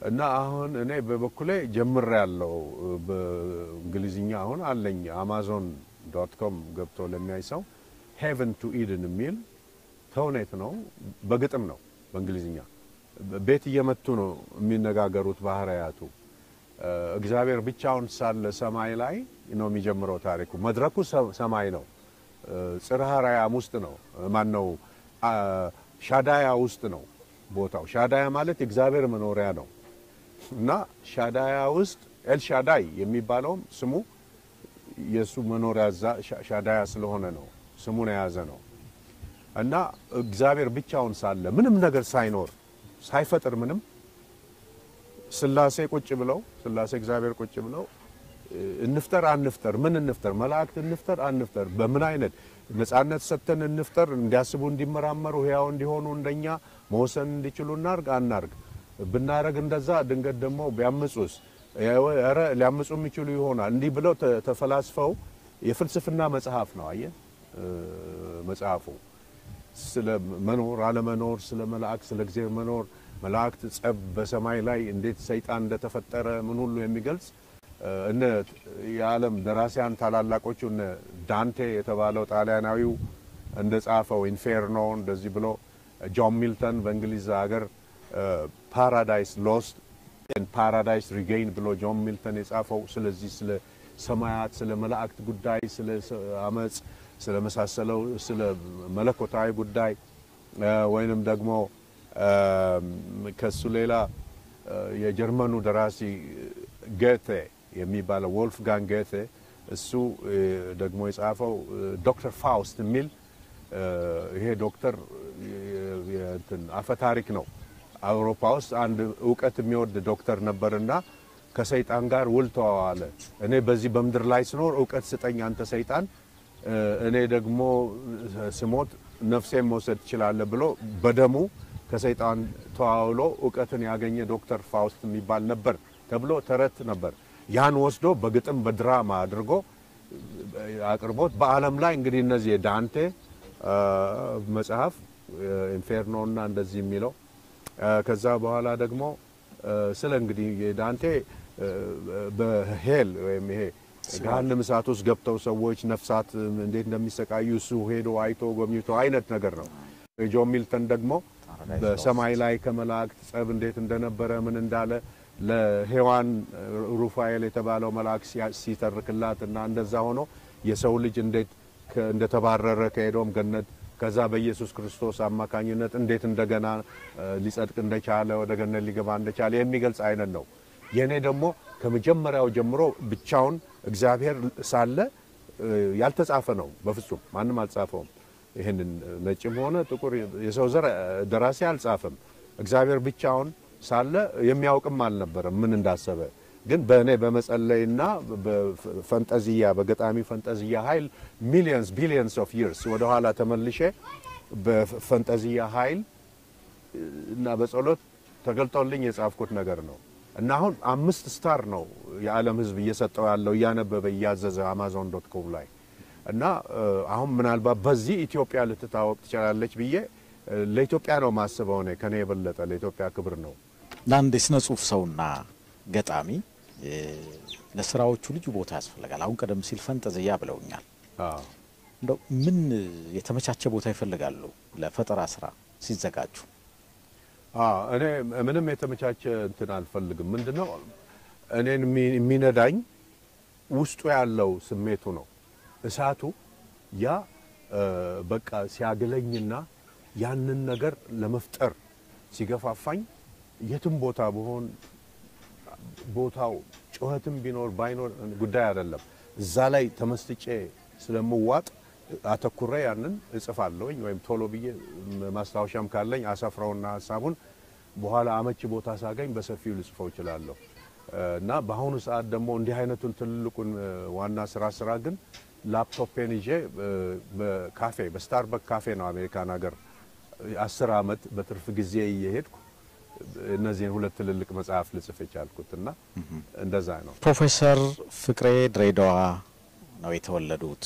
እና አሁን እኔ በበኩሌ ጀምር ያለው በእንግሊዝኛ አሁን አለኝ አማዞን ዶት ኮም ገብቶ ለሚያይ ሰው ሄቨን ቱ ኢድን የሚል ተውኔት ነው። በግጥም ነው በእንግሊዝኛ ቤት እየመቱ ነው የሚነጋገሩት ባህርያቱ። እግዚአብሔር ብቻውን ሳለ ሰማይ ላይ ነው የሚጀምረው ታሪኩ። መድረኩ ሰማይ ነው። ጽርሐ አርያም ውስጥ ነው። ማን ነው? ሻዳያ ውስጥ ነው ቦታው። ሻዳያ ማለት የእግዚአብሔር መኖሪያ ነው እና ሻዳያ ውስጥ ኤልሻዳይ የሚባለውም ስሙ የእሱ መኖሪያ እዛ ሻዳያ ስለሆነ ነው ስሙን የያዘ ነው እና እግዚአብሔር ብቻውን ሳለ ምንም ነገር ሳይኖር ሳይፈጥር ምንም ስላሴ ቁጭ ብለው ስላሴ እግዚአብሔር ቁጭ ብለው እንፍጠር አንፍጠር፣ ምን እንፍጠር፣ መላእክት እንፍጠር አንፍጠር፣ በምን አይነት ነጻነት ሰጥተን እንፍጠር፣ እንዲያስቡ እንዲመራመሩ፣ ሕያው እንዲሆኑ፣ እንደኛ መወሰን እንዲችሉ እናርግ አናርግ፣ ብናረግ እንደዛ ድንገት ደግሞ ቢያምፁስ፣ ኧረ ሊያምፁ የሚችሉ ይሆናል፣ እንዲህ ብለው ተፈላስፈው የፍልስፍና መጽሐፍ ነው። አየ መጽሐፉ ስለ መኖር አለመኖር፣ ስለ መላእክት ስለ እግዚአብሔር መኖር መላእክት ጸብ በሰማይ ላይ እንዴት ሰይጣን እንደተፈጠረ ምን ሁሉ የሚገልጽ እነ የዓለም ደራሲያን ታላላቆቹ እነ ዳንቴ የተባለው ጣሊያናዊው እንደ ጻፈው ኢንፌርኖ እንደዚህ ብሎ ጆን ሚልተን በእንግሊዝ ሀገር ፓራዳይስ ሎስት ፓራዳይስ ሪጌይን ብሎ ጆን ሚልተን የጻፈው ስለዚህ ስለ ሰማያት ስለ መላእክት ጉዳይ ስለ አመፅ ስለ መሳሰለው ስለ መለኮታዊ ጉዳይ ወይንም ደግሞ ከሱ ሌላ የጀርመኑ ደራሲ ጌቴ የሚባለው ወልፍጋንግ ጌቴ እሱ ደግሞ የጻፈው ዶክተር ፋውስት የሚል ይሄ ዶክተር አፈ ታሪክ ነው። አውሮፓ ውስጥ አንድ እውቀት የሚወድ ዶክተር ነበርና ከሰይጣን ጋር ውል ተዋዋለ። እኔ በዚህ በምድር ላይ ስኖር እውቀት ስጠኝ አንተ ሰይጣን፣ እኔ ደግሞ ስሞት ነፍሴን መውሰድ ትችላለህ ብሎ በደሙ ከሰይጣን ተዋውሎ እውቀትን ያገኘ ዶክተር ፋውስት የሚባል ነበር ተብሎ ተረት ነበር። ያን ወስዶ በግጥም በድራማ አድርጎ አቅርቦት በዓለም ላይ እንግዲህ እነዚህ የዳንቴ መጽሐፍ ኢንፌርኖ እና እንደዚህ የሚለው ከዛ በኋላ ደግሞ ስለ እንግዲህ የዳንቴ በሄል ወይም ይሄ ገሃነመ እሳት ውስጥ ገብተው ሰዎች ነፍሳት እንዴት እንደሚሰቃዩ እሱ ሄዶ አይቶ ጎብኝቶ አይነት ነገር ነው። ጆን ሚልተን ደግሞ በሰማይ ላይ ከመላእክት ጸብ እንዴት እንደነበረ ምን እንዳለ ለሔዋን ሩፋኤል የተባለው መልአክ ሲተርክላት እና እንደዛ ሆኖ የሰው ልጅ እንዴት እንደተባረረ ከኤዶም ገነት ከዛ በኢየሱስ ክርስቶስ አማካኝነት እንዴት እንደገና ሊጸድቅ እንደቻለ ወደ ገነት ሊገባ እንደቻለ የሚገልጽ አይነት ነው። የእኔ ደግሞ ከመጀመሪያው ጀምሮ ብቻውን እግዚአብሔር ሳለ ያልተጻፈ ነው። በፍጹም ማንም አልጻፈውም። ይህንን ነጭም ሆነ ጥቁር የሰው ዘር ደራሲ አልጻፈም። እግዚአብሔር ብቻውን ሳለ የሚያውቅም አልነበረም ምን እንዳሰበ። ግን በእኔ በመጸለይና በፈንጠዝያ በገጣሚ ፈንጠዝያ ኃይል ሚሊየንስ ቢሊየንስ ኦፍ ይርስ ወደኋላ ተመልሼ በፈንጠዝያ ኃይል እና በጸሎት ተገልጦልኝ የጻፍኩት ነገር ነው እና አሁን አምስት ስታር ነው የዓለም ሕዝብ እየሰጠው ያለው እያነበበ እያዘዘ አማዞን ዶት ኮም ላይ እና አሁን ምናልባት በዚህ ኢትዮጵያ ልትታወቅ ትችላለች ብዬ ለኢትዮጵያ ነው ማስበው። እኔ ከኔ የበለጠ ለኢትዮጵያ ክብር ነው። ለአንድ የስነ ጽሁፍ ሰውና ገጣሚ ለስራዎቹ ልዩ ቦታ ያስፈልጋል። አሁን ቀደም ሲል ፈንጠዝያ ብለውኛል። እንደው ምን የተመቻቸ ቦታ ይፈልጋሉ ለፈጠራ ስራ ሲዘጋጁ? እኔ ምንም የተመቻቸ እንትን አልፈልግም። ምንድነው እኔን የሚነዳኝ ውስጡ ያለው ስሜቱ ነው እሳቱ ያ በቃ ሲያግለኝና ያንን ነገር ለመፍጠር ሲገፋፋኝ የትም ቦታ ብሆን ቦታው ጩኸትም ቢኖር ባይኖር ጉዳይ አይደለም። እዛ ላይ ተመስጬ ስለምዋጥ አተኩሬ ያንን እጽፋለሁኝ ወይም ቶሎ ብዬ ማስታወሻም ካለኝ አሰፍረውና ሀሳቡን በኋላ አመቺ ቦታ ሳገኝ በሰፊው ልጽፈው እችላለሁ እና በአሁኑ ሰዓት ደግሞ እንዲህ አይነቱን ትልቁን ዋና ስራ ስራ ግን ላፕቶፔን ይዤ በካፌ በስታርበክ ካፌ ነው አሜሪካን ሀገር አስር አመት በትርፍ ጊዜ እየሄድኩ እነዚህን ሁለት ትልልቅ መጽሐፍ ልጽፍ የቻልኩት እና እንደዛ ነው። ፕሮፌሰር ፍቅሬ ድሬዳዋ ነው የተወለዱት።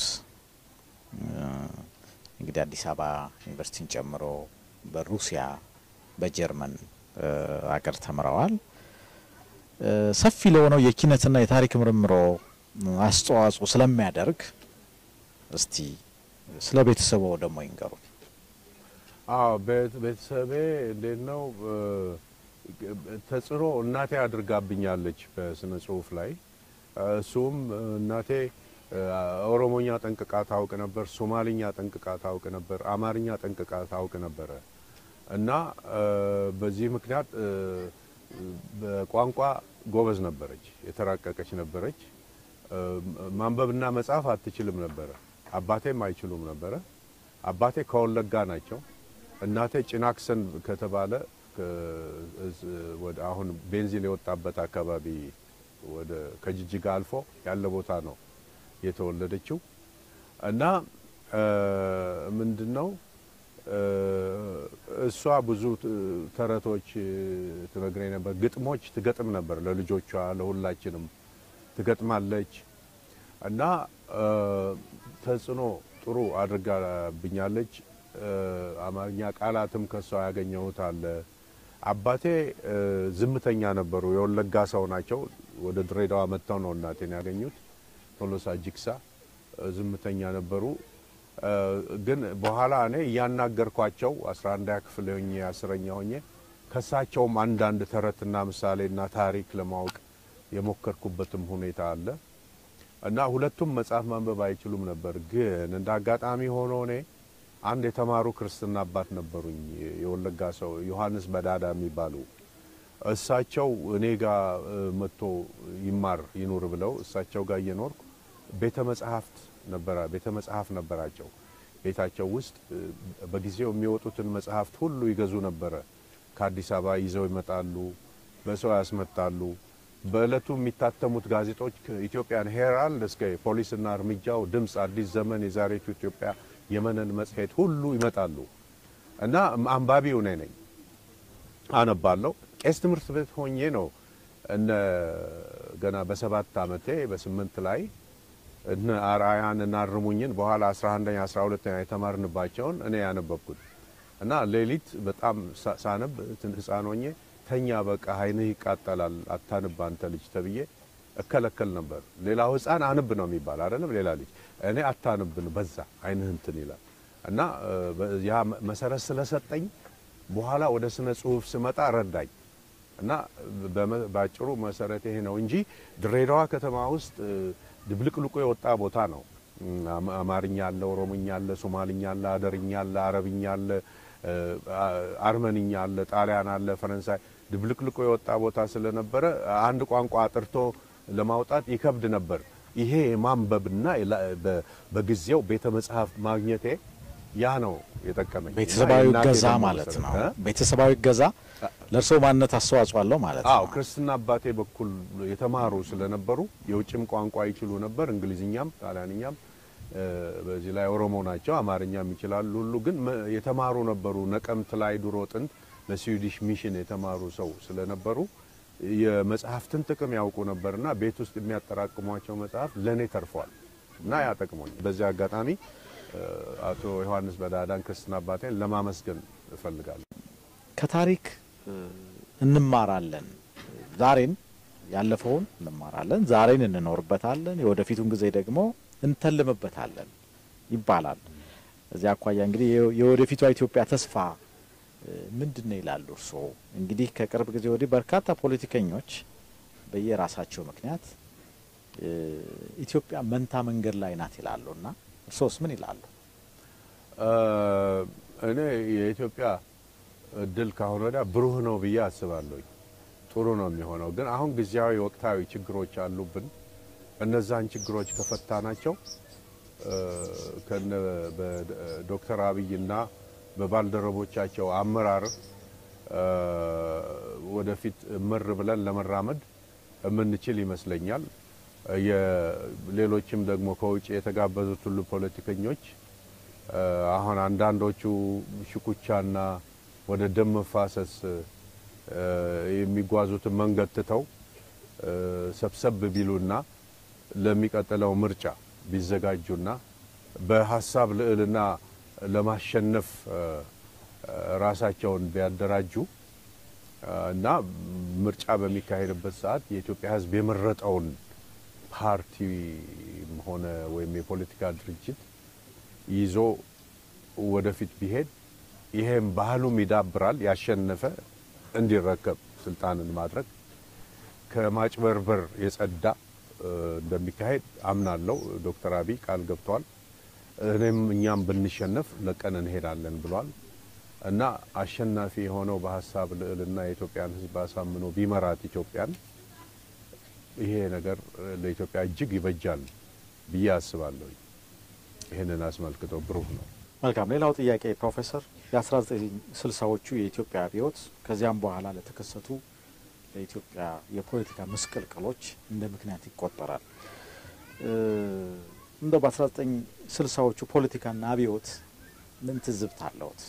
እንግዲህ አዲስ አበባ ዩኒቨርሲቲን ጨምሮ በሩሲያ በጀርመን አገር ተምረዋል። ሰፊ ለሆነው የኪነትና የታሪክ ምርምሮ አስተዋጽኦ ስለሚያደርግ እስቲ ስለ ቤተሰቦ ደግሞ ይንገሩ። አዎ ቤተሰቤ እንዴት ነው ተጽዕኖ እናቴ አድርጋብኛለች በስነ ጽሁፍ ላይ። እሱም እናቴ ኦሮሞኛ ጠንቅቃ ታውቅ ነበር፣ ሶማሊኛ ጠንቅቃ ታውቅ ነበር፣ አማርኛ ጠንቅቃ ታውቅ ነበረ እና በዚህ ምክንያት በቋንቋ ጎበዝ ነበረች፣ የተራቀቀች ነበረች። ማንበብና መጻፍ አትችልም ነበረ። አባቴም አይችሉም ነበረ። አባቴ ከወለጋ ናቸው። እናቴ ጭናክሰን ከተባለ ወደ አሁን ቤንዚን የወጣበት አካባቢ ወደ ከጅጅጋ አልፎ ያለ ቦታ ነው የተወለደችው እና ምንድን ነው እሷ ብዙ ተረቶች ትነግረኝ ነበር። ግጥሞች ትገጥም ነበር ለልጆቿ፣ ለሁላችንም ትገጥማለች እና ተጽዕኖ ጥሩ አድርጋብኛለች። አማርኛ ቃላትም ከሷ ያገኘሁት አለ። አባቴ ዝምተኛ ነበሩ። የወለጋ ሰው ናቸው። ወደ ድሬዳዋ መጥተው ነው እናቴን ያገኙት። ቶሎሳ ጅግሳ ዝምተኛ ነበሩ። ግን በኋላ እኔ እያናገርኳቸው አስራ አንደኛ ክፍል ሆኜ አስረኛ ሆኜ ከሳቸውም አንዳንድ ተረትና ምሳሌና ታሪክ ለማወቅ የሞከርኩበትም ሁኔታ አለ እና ሁለቱም መጽሐፍ ማንበብ አይችሉም ነበር። ግን እንደ አጋጣሚ ሆኖ እኔ አንድ የተማሩ ክርስትና አባት ነበሩኝ፣ የወለጋ ሰው ዮሐንስ በዳዳ የሚባሉ እሳቸው እኔ ጋር መጥቶ ይማር ይኑር ብለው እሳቸው ጋር እየኖርኩ ቤተ መጽሐፍት ነበራ ቤተ መጽሐፍ ነበራቸው። ቤታቸው ውስጥ በጊዜው የሚወጡትን መጽሐፍት ሁሉ ይገዙ ነበረ። ከአዲስ አበባ ይዘው ይመጣሉ፣ በሰው ያስመጣሉ። በእለቱ የሚታተሙት ጋዜጦች ከኢትዮጵያን ሄራልድ እስከ ፖሊስና እርምጃው፣ ድምፅ፣ አዲስ ዘመን፣ የዛሬቱ ኢትዮጵያ፣ የመነን መጽሔት ሁሉ ይመጣሉ እና አንባቢው እኔ ነኝ። አነባለሁ። ቄስ ትምህርት ቤት ሆኜ ነው እነ ገና በሰባት ዓመቴ በስምንት ላይ እነ አርአያን እና አርሙኝን በኋላ 11ኛ 12ኛ የተማርንባቸውን እኔ ያነበብኩት እና ሌሊት በጣም ሳነብ ህፃን ሆኜ ተኛ በቃ አይንህ ይቃጠላል አታንብ አንተ ልጅ ተብዬ እከለከል ነበር። ሌላው ህፃን አንብ ነው የሚባል አይደለም። ሌላ ልጅ እኔ አታንብን በዛ አይንህ እንትን ይላል እና ያ መሰረት ስለሰጠኝ በኋላ ወደ ስነ ጽሁፍ ስመጣ ረዳኝ እና በአጭሩ መሰረት ይሄ ነው እንጂ ድሬዳዋ ከተማ ውስጥ ድብልቅልቁ የወጣ ቦታ ነው። አማርኛ አለ፣ ኦሮሞኛ አለ፣ ሶማልኛ አለ፣ አደርኛ አለ፣ አረብኛ አለ፣ አርመንኛ አለ፣ ጣሊያን አለ፣ ፈረንሳይ ድብልቅልቁ የወጣ ቦታ ስለነበረ አንድ ቋንቋ አጥርቶ ለማውጣት ይከብድ ነበር። ይሄ የማንበብና በጊዜው ቤተ መጽሐፍ ማግኘቴ ያ ነው የጠቀመኝ። ቤተሰባዊ እገዛ ማለት ነው። ቤተሰባዊ እገዛ ለእርስዎ ማንነት አስተዋጽኦ አለው ማለት ነው። አዎ ክርስትና አባቴ በኩል የተማሩ ስለነበሩ የውጭም ቋንቋ ይችሉ ነበር፣ እንግሊዝኛም ጣሊያንኛም። በዚህ ላይ ኦሮሞ ናቸው፣ አማርኛም ይችላሉ ሁሉ ግን የተማሩ ነበሩ። ነቀምት ላይ ድሮ ጥንት ለስዊዲሽ ሚሽን የተማሩ ሰው ስለነበሩ የመጽሐፍትን ጥቅም ያውቁ ነበርና ቤት ውስጥ የሚያጠራቅሟቸው መጽሐፍ ለእኔ ተርፏል እና ያጠቅሞኝ በዚህ አጋጣሚ አቶ ዮሐንስ በዳዳን ክርስትና አባቴን ለማመስገን እፈልጋለሁ። ከታሪክ እንማራለን። ዛሬን ያለፈውን እንማራለን፣ ዛሬን እንኖርበታለን፣ የወደፊቱን ጊዜ ደግሞ እንተልምበታለን ይባላል። እዚያ አኳያ እንግዲህ የወደፊቷ ኢትዮጵያ ተስፋ ምንድን ነው ይላሉ እርስዎ? እንግዲህ ከቅርብ ጊዜ ወዲህ በርካታ ፖለቲከኞች በየራሳቸው ምክንያት ኢትዮጵያ መንታ መንገድ ላይ ናት ይላሉ እና እርሶስ ምን ይላሉ? እኔ የኢትዮጵያ እድል ካሁን ወዲያ ብሩህ ነው ብዬ አስባለሁ። ጥሩ ነው የሚሆነው። ግን አሁን ጊዜያዊ ወቅታዊ ችግሮች አሉብን። እነዛን ችግሮች ከፈታ ናቸው ከነ በዶክተር አብይና በባልደረቦቻቸው አመራር ወደፊት ምር ብለን ለመራመድ የምንችል ይመስለኛል። ሌሎችም ደግሞ ከውጭ የተጋበዙት ሁሉ ፖለቲከኞች አሁን አንዳንዶቹ ሽኩቻና ወደ ደም መፋሰስ የሚጓዙትን መንገድ ትተው ሰብሰብ ቢሉና ለሚቀጥለው ምርጫ ቢዘጋጁና በሀሳብ ልዕልና ለማሸነፍ ራሳቸውን ቢያደራጁ እና ምርጫ በሚካሄድበት ሰዓት የኢትዮጵያ ሕዝብ የመረጠውን ፓርቲም ሆነ ወይም የፖለቲካ ድርጅት ይዞ ወደፊት ቢሄድ ይሄም ባህሉም ይዳብራል። ያሸነፈ እንዲረከብ ስልጣንን ማድረግ ከማጭበርበር የጸዳ እንደሚካሄድ አምናለሁ። ዶክተር አብይ ቃል ገብተዋል። እኔም እኛም ብንሸነፍ ለቀን እንሄዳለን ብሏል እና አሸናፊ የሆነው በሀሳብ ልዕልና የኢትዮጵያን ሕዝብ አሳምኖ ቢመራት ኢትዮጵያን ይሄ ነገር ለኢትዮጵያ እጅግ ይበጃል ብዬ አስባለሁ። ይህንን አስመልክቶ ብሩህ ነው። መልካም። ሌላው ጥያቄ ፕሮፌሰር የ1960ዎቹ የኢትዮጵያ አብዮት ከዚያም በኋላ ለተከሰቱ ለኢትዮጵያ የፖለቲካ ምስቅልቅሎች እንደ ምክንያት ይቆጠራል። እንደው በ1960ዎቹ ፖለቲካና አብዮት ምን ትዝብት አለዎት?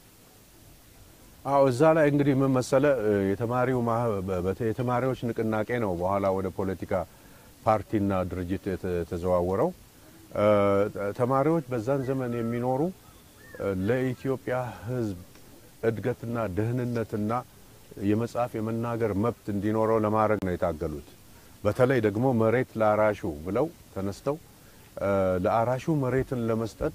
አዎ እዛ ላይ እንግዲህ ምን መሰለ የተማሪው የተማሪዎች ንቅናቄ ነው በኋላ ወደ ፖለቲካ ፓርቲና ድርጅት የተዘዋወረው። ተማሪዎች በዛን ዘመን የሚኖሩ ለኢትዮጵያ ሕዝብ እድገትና ደህንነትና የመጻፍ የመናገር መብት እንዲኖረው ለማድረግ ነው የታገሉት። በተለይ ደግሞ መሬት ለአራሹ ብለው ተነስተው ለአራሹ መሬትን ለመስጠት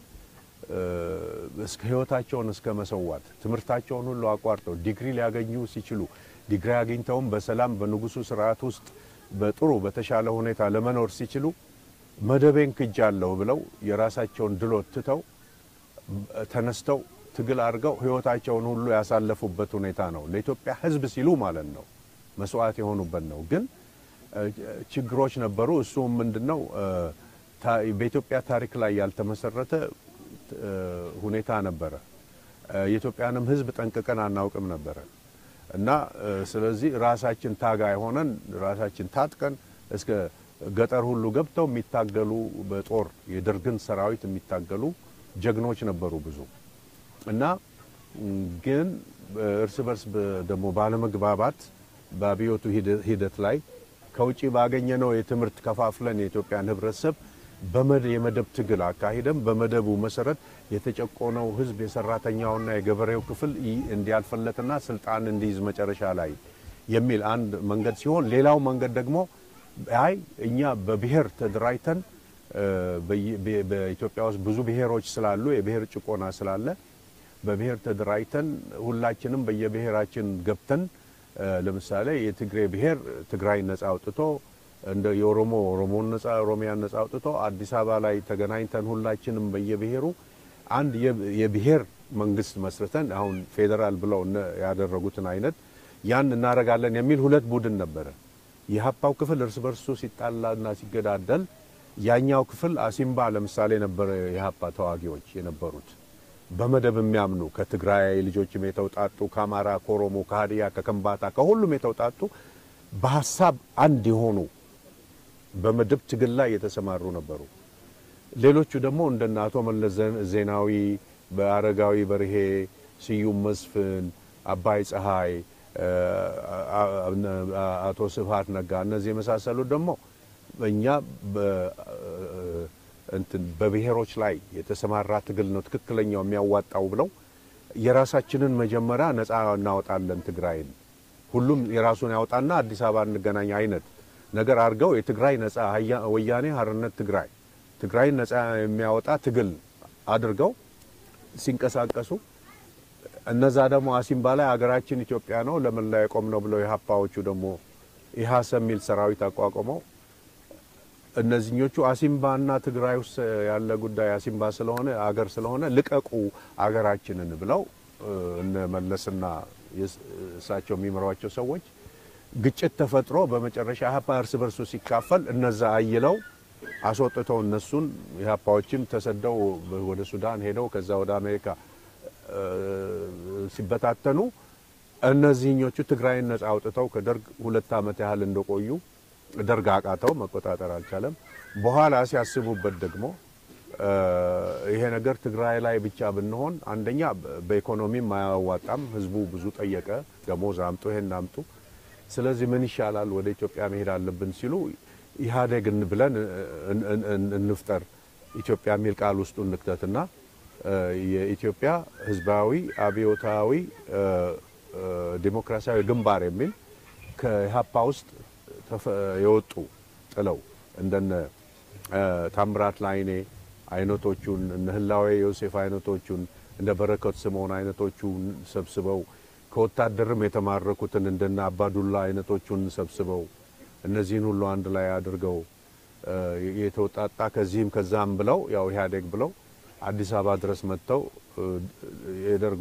እስከ ህይወታቸውን እስከ መሰዋት ትምህርታቸውን ሁሉ አቋርጠው ዲግሪ ሊያገኙ ሲችሉ ዲግሪ አግኝተውም በሰላም በንጉሱ ስርዓት ውስጥ በጥሩ በተሻለ ሁኔታ ለመኖር ሲችሉ መደቤን ክጃለሁ ብለው የራሳቸውን ድሎት ትተው ተነስተው ትግል አድርገው ህይወታቸውን ሁሉ ያሳለፉበት ሁኔታ ነው። ለኢትዮጵያ ህዝብ ሲሉ ማለት ነው መስዋዕት የሆኑበት ነው። ግን ችግሮች ነበሩ። እሱም ምንድን ነው? በኢትዮጵያ ታሪክ ላይ ያልተመሰረተ ሁኔታ ነበረ። የኢትዮጵያንም ህዝብ ጠንቅቀን አናውቅም ነበረ እና ስለዚህ ራሳችን ታጋይ ሆነን ራሳችን ታጥቀን እስከ ገጠር ሁሉ ገብተው የሚታገሉ በጦር የደርግን ሰራዊት የሚታገሉ ጀግኖች ነበሩ ብዙ እና ግን እርስ በርስ ደግሞ ባለመግባባት በአብዮቱ ሂደት ላይ ከውጭ ባገኘነው የትምህርት ከፋፍለን የኢትዮጵያን ህብረተሰብ የመደብ ትግል አካሂደም በመደቡ መሰረት የተጨቆነው ህዝብ የሰራተኛውና የገበሬው ክፍል እንዲያልፈለትና ስልጣን እንዲይዝ መጨረሻ ላይ የሚል አንድ መንገድ ሲሆን፣ ሌላው መንገድ ደግሞ አይ እኛ በብሔር ተደራጅተን በኢትዮጵያ ውስጥ ብዙ ብሔሮች ስላሉ የብሔር ጭቆና ስላለ በብሔር ተደራጅተን ሁላችንም በየብሔራችን ገብተን ለምሳሌ የትግሬ ብሔር ትግራይ ነጻ አውጥቶ እንደ የኦሮሞ ኦሮሞን ነጻ ኦሮሚያን ነጻ አውጥቶ አዲስ አበባ ላይ ተገናኝተን ሁላችንም በየብሔሩ አንድ የብሔር መንግስት መስርተን አሁን ፌዴራል ብለው ያደረጉትን አይነት ያን እናደርጋለን የሚል ሁለት ቡድን ነበረ። የሀፓው ክፍል እርስ በርሱ ሲጣላና ሲገዳደል፣ ያኛው ክፍል አሲምባ ለምሳሌ ነበረ የሀፓ ተዋጊዎች የነበሩት በመደብ የሚያምኑ ከትግራይ ልጆችም የተውጣጡ ከአማራ፣ ከኦሮሞ፣ ከሀዲያ፣ ከከምባታ ከሁሉም የተውጣጡ በሀሳብ አንድ የሆኑ በመደብ ትግል ላይ የተሰማሩ ነበሩ። ሌሎቹ ደግሞ እንደነ አቶ መለስ ዜናዊ፣ በአረጋዊ በርሄ፣ ስዩም መስፍን፣ አባይ ፀሐይ፣ አቶ ስብሀት ነጋ እነዚህ የመሳሰሉት ደግሞ እኛ እንትን በብሔሮች ላይ የተሰማራ ትግል ነው ትክክለኛው የሚያዋጣው ብለው የራሳችንን መጀመሪያ ነፃ እናወጣለን ትግራይን ሁሉም የራሱን ያወጣና አዲስ አበባ እንገናኝ አይነት ነገር አድርገው የትግራይ ነፃ ወያኔ ሓርነት ትግራይ ትግራይን ነፃ የሚያወጣ ትግል አድርገው ሲንቀሳቀሱ እነዛ ደግሞ አሲምባ ላይ ሀገራችን ኢትዮጵያ ነው ለምን ላይ የቆም ነው ብለው የሀፓዎቹ ደግሞ ኢህአሰ የሚል ሰራዊት አቋቁመው እነዚህኞቹ አሲምባና ትግራይ ውስጥ ያለ ጉዳይ አሲምባ ስለሆነ አገር ስለሆነ ልቀቁ አገራችንን ብለው እነ መለስና እሳቸው የሚመሯቸው ሰዎች ግጭት ተፈጥሮ በመጨረሻ ኢህአፓ እርስ በርሱ ሲካፈል እነዛ አይለው አስወጥተው እነሱን ኢህአፓዎችም ተሰደው ወደ ሱዳን ሄደው ከዛ ወደ አሜሪካ ሲበታተኑ እነዚህኞቹ ትግራይን ነጻ አውጥተው ከደርግ ሁለት ዓመት ያህል እንደቆዩ ደርግ አቃተው፣ መቆጣጠር አልቻለም። በኋላ ሲያስቡበት ደግሞ ይሄ ነገር ትግራይ ላይ ብቻ ብንሆን አንደኛ በኢኮኖሚም አያዋጣም። ህዝቡ ብዙ ጠየቀ፣ ደሞዝ አምጡ፣ ይሄን አምጡ። ስለዚህ ምን ይሻላል ወደ ኢትዮጵያ መሄድ አለብን ሲሉ ኢህአዴግ ብለን እንፍጠር ኢትዮጵያ የሚል ቃል ውስጡ እንክተትና የኢትዮጵያ ህዝባዊ አብዮታዊ ዲሞክራሲያዊ ግንባር የሚል ከኢህአፓ ውስጥ የወጡ ጥለው እንደነ ታምራት ላይኔ አይነቶቹን እነ ህላዌ ዮሴፍ አይነቶቹን እንደ በረከት ስምዖን አይነቶቹን ሰብስበው ከወታደርም የተማረኩትን እንደነ አባዱላ አይነቶቹን ሰብስበው እነዚህን ሁሉ አንድ ላይ አድርገው የተወጣጣ ከዚህም ከዛም ብለው ያው ኢህአዴግ ብለው አዲስ አበባ ድረስ መጥተው የደርግ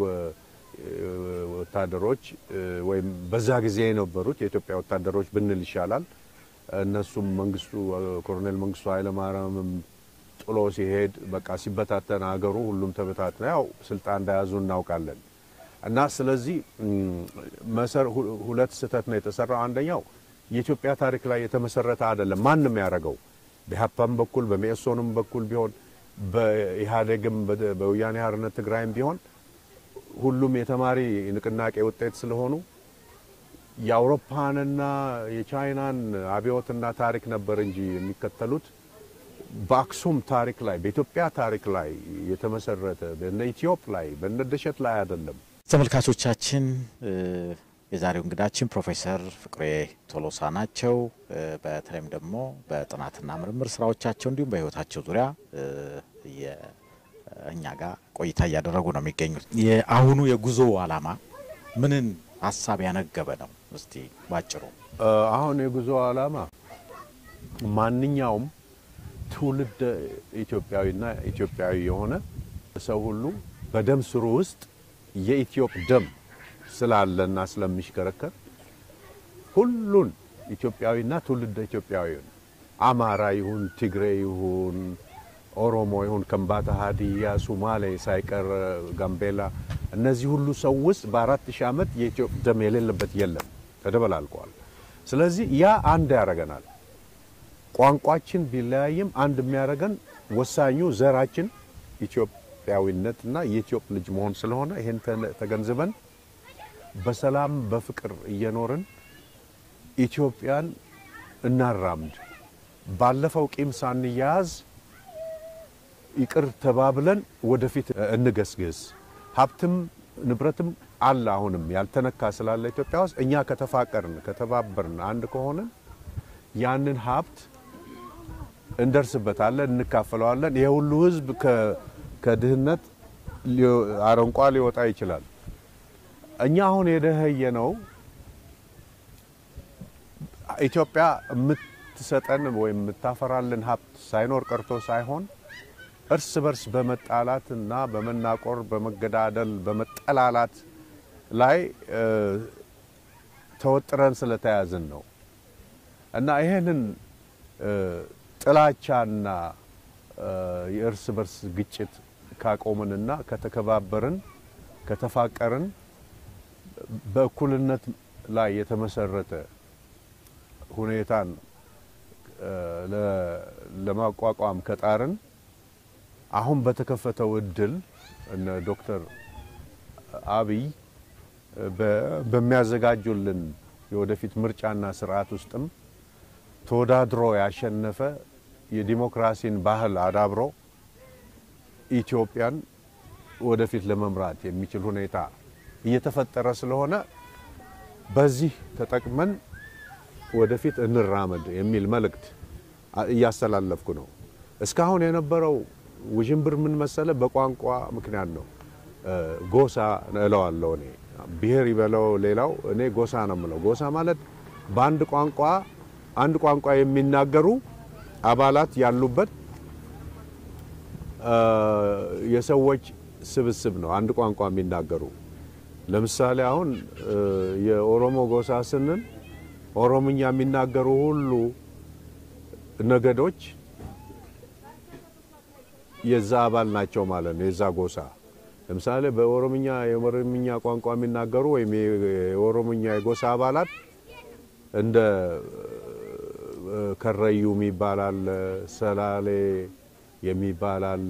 ወታደሮች ወይም በዛ ጊዜ የነበሩት የኢትዮጵያ ወታደሮች ብንል ይሻላል። እነሱም መንግስቱ ኮሎኔል መንግስቱ ኃይለማርያምም ጥሎ ሲሄድ በቃ ሲበታተን ሀገሩ ሁሉም ተበታትነ ያው ስልጣን እንደያዙ እናውቃለን። እና ስለዚህ መሰር ሁለት ስህተት ነው የተሰራው። አንደኛው የኢትዮጵያ ታሪክ ላይ የተመሰረተ አይደለም። ማንም ያደረገው በኢህአፓም በኩል በመኢሶንም በኩል ቢሆን በኢህአዴግም በወያኔ ሓርነት ትግራይም ቢሆን ሁሉም የተማሪ ንቅናቄ ውጤት ስለሆኑ የአውሮፓንና የቻይናን አብዮትና ታሪክ ነበር እንጂ የሚከተሉት በአክሱም ታሪክ ላይ በኢትዮጵያ ታሪክ ላይ የተመሰረተ በነ ኢትዮጵ ላይ በነ ደሸት ላይ አይደለም። ተመልካቾቻችን የዛሬው እንግዳችን ፕሮፌሰር ፍቅሬ ቶሎሳ ናቸው። በተለይም ደግሞ በጥናትና ምርምር ስራዎቻቸው እንዲሁም በሕይወታቸው ዙሪያ እኛ ጋር ቆይታ እያደረጉ ነው የሚገኙት። የአሁኑ የጉዞ ዓላማ ምንን ሀሳብ ያነገበ ነው? እስቲ ባጭሩ። አሁን የጉዞ ዓላማ ማንኛውም ትውልድ ኢትዮጵያዊና ኢትዮጵያዊ የሆነ ሰው ሁሉ በደም ስሩ ውስጥ የኢትዮጵ ደም ስላለና ስለሚሽከረከር ሁሉን ኢትዮጵያዊና ትውልደ ኢትዮጵያዊውን አማራ ይሁን ትግሬ ይሁን ኦሮሞ ይሁን ከምባታ፣ ሀዲያ፣ ሱማሌ ሳይቀር ጋምቤላ፣ እነዚህ ሁሉ ሰው ውስጥ በአራት ሺህ ዓመት የኢትዮጵ ደም የሌለበት የለም፣ ተደበላልቀዋል። ስለዚህ ያ አንድ ያደርገናል። ቋንቋችን ቢለያይም አንድ የሚያደርገን ወሳኙ ዘራችን ኢትዮጵያዊነትና የኢትዮጵ ልጅ መሆን ስለሆነ ይህን ተገንዝበን በሰላም በፍቅር እየኖርን ኢትዮጵያን እናራምድ። ባለፈው ቂም ሳንያያዝ ይቅር ተባብለን ወደፊት እንገስግስ። ሀብትም ንብረትም አለ አሁንም ያልተነካ ስላለ ኢትዮጵያ ውስጥ እኛ ከተፋቀርን ከተባበርን አንድ ከሆንን ያንን ሀብት እንደርስበታለን፣ እንካፈለዋለን። ይሄ ሁሉ ሕዝብ ከድህነት አረንቋ ሊወጣ ይችላል። እኛ አሁን የደኸየ ነው ኢትዮጵያ የምትሰጠን ወይም የምታፈራልን ሀብት ሳይኖር ቀርቶ ሳይሆን እርስ በርስ በመጣላት እና በመናቆር በመገዳደል በመጠላላት ላይ ተወጥረን ስለተያዝን ነው እና ይሄንን ጥላቻና የእርስ በርስ ግጭት ካቆምንና ከተከባበርን ከተፋቀርን በእኩልነት ላይ የተመሰረተ ሁኔታን ለማቋቋም ከጣርን አሁን በተከፈተው እድል እነ ዶክተር አብይ በሚያዘጋጁልን የወደፊት ምርጫና ስርዓት ውስጥም ተወዳድሮ ያሸነፈ የዲሞክራሲን ባህል አዳብሮ ኢትዮጵያን ወደፊት ለመምራት የሚችል ሁኔታ እየተፈጠረ ስለሆነ በዚህ ተጠቅመን ወደፊት እንራመድ የሚል መልእክት እያስተላለፍኩ ነው። እስካሁን የነበረው ውዥንብር ምን መሰለ? በቋንቋ ምክንያት ነው። ጎሳ እለዋለሁ እኔ ብሔር ይበለው ሌላው፣ እኔ ጎሳ ነው የምለው። ጎሳ ማለት በአንድ ቋንቋ አንድ ቋንቋ የሚናገሩ አባላት ያሉበት የሰዎች ስብስብ ነው። አንድ ቋንቋ የሚናገሩ ለምሳሌ አሁን የኦሮሞ ጎሳ ስንል ኦሮምኛ የሚናገሩ ሁሉ ነገዶች የዛ አባል ናቸው ማለት ነው። የዛ ጎሳ ለምሳሌ በኦሮምኛ የኦሮምኛ ቋንቋ የሚናገሩ ወይም የኦሮምኛ የጎሳ አባላት እንደ ከረዩ የሚባል አለ፣ ሰላሌ የሚባል አለ፣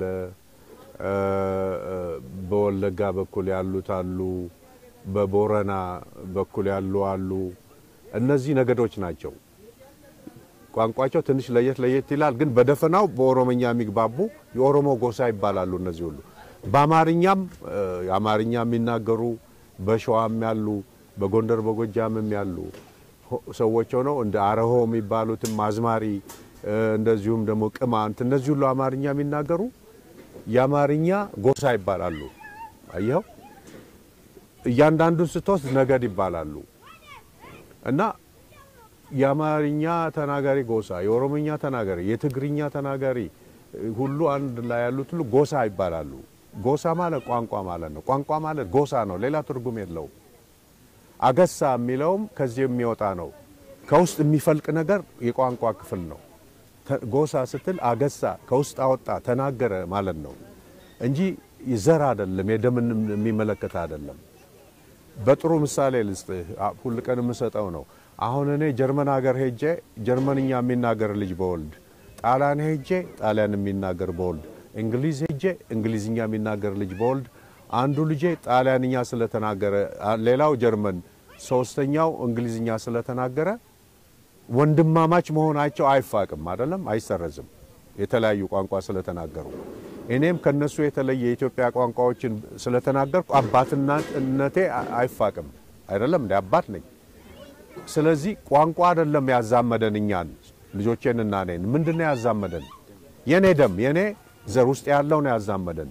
በወለጋ በኩል ያሉት አሉ፣ በቦረና በኩል ያሉ አሉ። እነዚህ ነገዶች ናቸው። ቋንቋቸው ትንሽ ለየት ለየት ይላል፣ ግን በደፈናው በኦሮምኛ የሚግባቡ የኦሮሞ ጎሳ ይባላሉ። እነዚህ ሁሉ በአማርኛም አማርኛ የሚናገሩ በሸዋም ያሉ በጎንደር በጎጃምም ያሉ ሰዎች ሆነው እንደ አረሆ የሚባሉትም አዝማሪ፣ እንደዚሁም ደግሞ ቅማንት፣ እነዚህ ሁሉ አማርኛ የሚናገሩ የአማርኛ ጎሳ ይባላሉ። አየኸው፣ እያንዳንዱን ስትወስድ ነገድ ይባላሉ እና የአማርኛ ተናጋሪ ጎሳ፣ የኦሮሞኛ ተናጋሪ፣ የትግርኛ ተናጋሪ ሁሉ አንድ ላይ ያሉት ሁሉ ጎሳ ይባላሉ። ጎሳ ማለት ቋንቋ ማለት ነው። ቋንቋ ማለት ጎሳ ነው። ሌላ ትርጉም የለውም። አገሳ የሚለውም ከዚህ የሚወጣ ነው። ከውስጥ የሚፈልቅ ነገር የቋንቋ ክፍል ነው። ጎሳ ስትል አገሳ ከውስጥ አወጣ ተናገረ ማለት ነው እንጂ ዘር አይደለም። የደምን የሚመለከት አይደለም። በጥሩ ምሳሌ ልስጥህ፣ ሁል ቀን የምሰጠው ነው። አሁን እኔ ጀርመን ሀገር ሄጄ ጀርመንኛ የሚናገር ልጅ በወልድ፣ ጣሊያን ሄጄ ጣሊያን የሚናገር በወልድ፣ እንግሊዝ ሄጄ እንግሊዝኛ የሚናገር ልጅ በወልድ አንዱ ልጄ ጣሊያንኛ ስለተናገረ ሌላው ጀርመን ሶስተኛው እንግሊዝኛ ስለተናገረ ወንድማማች መሆናቸው አይፋቅም፣ አይደለም አይሰረዝም። የተለያዩ ቋንቋ ስለተናገሩ እኔም ከነሱ የተለየ የኢትዮጵያ ቋንቋዎችን ስለተናገርኩ አባትነቴ አይፋቅም። አይደለም እንደ አባት ነኝ። ስለዚህ ቋንቋ አይደለም ያዛመደን እኛን ልጆቼንና እኔን ምንድን ነው ያዛመደን? የኔ ደም የኔ ዘር ውስጥ ያለው ነው ያዛመደን።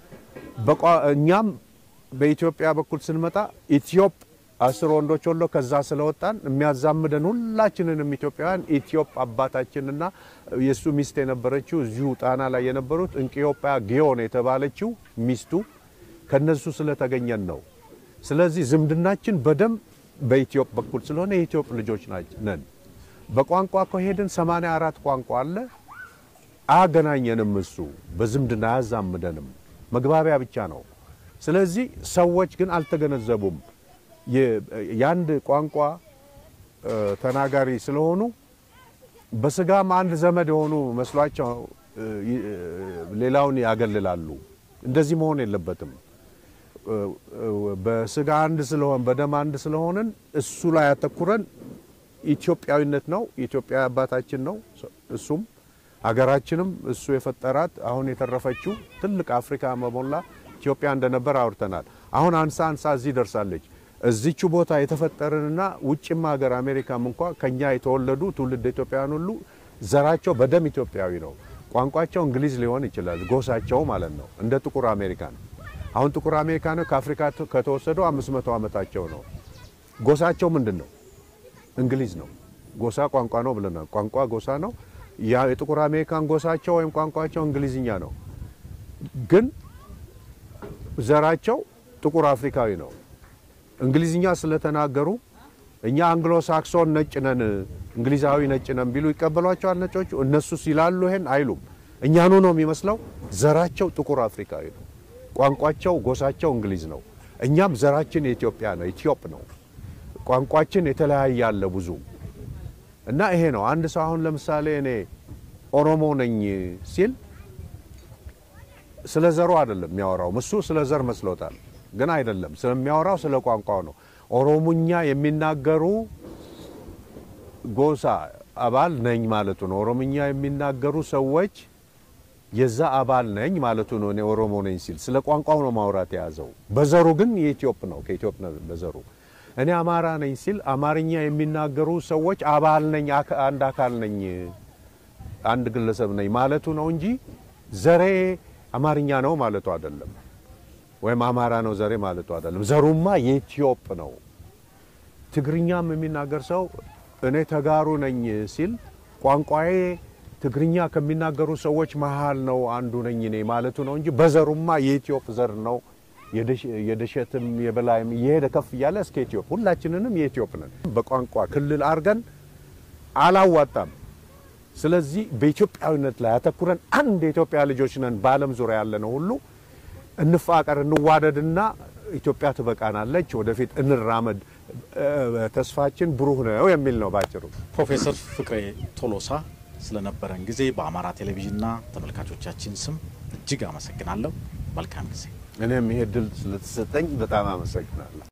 እኛም በኢትዮጵያ በኩል ስንመጣ ኢትዮጵ አስር ወንዶች ወሎ ከዛ ስለወጣን የሚያዛምደን ሁላችንንም ኢትዮጵያውያን ኢትዮጵ አባታችንና የእሱ ሚስት የነበረችው እዚሁ ጣና ላይ የነበሩት እንቅዮጳ ጊዮን የተባለችው ሚስቱ ከነሱ ስለተገኘን ነው። ስለዚህ ዝምድናችን በደም በኢትዮጵ በኩል ስለሆነ የኢትዮጵ ልጆች ነን። በቋንቋ ከሄድን ሰማንያ አራት ቋንቋ አለ። አያገናኘንም። እሱ በዝምድና አያዛምደንም። መግባቢያ ብቻ ነው። ስለዚህ ሰዎች ግን አልተገነዘቡም። የአንድ ቋንቋ ተናጋሪ ስለሆኑ በስጋም አንድ ዘመድ የሆኑ መስሏቸው ሌላውን ያገልላሉ። እንደዚህ መሆን የለበትም። በስጋ አንድ ስለሆን በደም አንድ ስለሆንን እሱ ላይ ያተኩረን ኢትዮጵያዊነት ነው። ኢትዮጵያ አባታችን ነው። እሱም ሀገራችንም እሱ የፈጠራት አሁን የተረፈችው ትልቅ አፍሪካ መሞላ ኢትዮጵያ እንደነበር አውርተናል። አሁን አንሳ አንሳ እዚህ ደርሳለች። እዚቹ ቦታ የተፈጠርንና ውጭም ሀገር አሜሪካም እንኳ ከኛ የተወለዱ ትውልድ ኢትዮጵያውያን ሁሉ ዘራቸው በደም ኢትዮጵያዊ ነው። ቋንቋቸው እንግሊዝ ሊሆን ይችላል፣ ጎሳቸው ማለት ነው። እንደ ጥቁር አሜሪካን አሁን ጥቁር አሜሪካኖች ከአፍሪካ ከተወሰዱ አምስት መቶ ዓመታቸው ነው። ጎሳቸው ምንድን ነው? እንግሊዝ ነው። ጎሳ ቋንቋ ነው ብለናል። ቋንቋ ጎሳ ነው። የጥቁር አሜሪካን ጎሳቸው ወይም ቋንቋቸው እንግሊዝኛ ነው፣ ግን ዘራቸው ጥቁር አፍሪካዊ ነው። እንግሊዝኛ ስለተናገሩ እኛ አንግሎ ሳክሶን ነጭ ነን፣ እንግሊዛዊ ነጭ ነን ቢሉ ይቀበሏቸዋል ነጮቹ? እነሱ ሲላሉ ይሄን አይሉም። እኛኑ ነው የሚመስለው። ዘራቸው ጥቁር አፍሪካዊ ነው። ቋንቋቸው ጎሳቸው እንግሊዝ ነው። እኛም ዘራችን የኢትዮጵያ ነው፣ ኢትዮጵ ነው። ቋንቋችን የተለያየ አለ ብዙ እና ይሄ ነው አንድ ሰው አሁን ለምሳሌ እኔ ኦሮሞ ነኝ ሲል ስለ ዘሩ አይደለም የሚያወራው። እሱ ስለ ዘር መስሎታል፣ ግን አይደለም። ስለሚያወራው ስለ ቋንቋው ነው። ኦሮሞኛ የሚናገሩ ጎሳ አባል ነኝ ማለቱ ነው። ኦሮሞኛ የሚናገሩ ሰዎች የዛ አባል ነኝ ማለቱ ነው። እኔ ኦሮሞ ነኝ ሲል ስለ ቋንቋው ነው ማውራት የያዘው። በዘሩ ግን የኢትዮጵ ነው፣ ከኢትዮጵ ነው በዘሩ። እኔ አማራ ነኝ ሲል አማርኛ የሚናገሩ ሰዎች አባል ነኝ፣ አንድ አካል ነኝ፣ አንድ ግለሰብ ነኝ ማለቱ ነው እንጂ ዘሬ አማርኛ ነው ማለቱ አይደለም። ወይም አማራ ነው ዘሬ ማለቱ አይደለም። ዘሩማ የኢትዮጵ ነው። ትግርኛም የሚናገር ሰው እኔ ተጋሩ ነኝ ሲል ቋንቋዬ ትግርኛ ከሚናገሩ ሰዎች መሀል ነው አንዱ ነኝ እኔ ማለቱ ነው እንጂ በዘሩማ የኢትዮጵ ዘር ነው። የደሸትም የበላይም እየሄደ ከፍ እያለ እስከ ኢትዮጵ ሁላችንንም የኢትዮጵ ነን። በቋንቋ ክልል አድርገን አላዋጣም። ስለዚህ በኢትዮጵያዊነት ላይ አተኩረን አንድ የኢትዮጵያ ልጆች ነን። በዓለም ዙሪያ ያለ ነው ሁሉ እንፋቀር፣ እንዋደድና ኢትዮጵያ ትበቃናለች፣ ወደፊት እንራመድ፣ ተስፋችን ብሩህ ነው የሚል ነው ባጭሩ። ፕሮፌሰር ፍቅሬ ቶሎሳ ስለነበረን ጊዜ በአማራ ቴሌቪዥንና ተመልካቾቻችን ስም እጅግ አመሰግናለሁ። መልካም ጊዜ። እኔም ይሄ ድል ስለተሰጠኝ በጣም አመሰግናለሁ።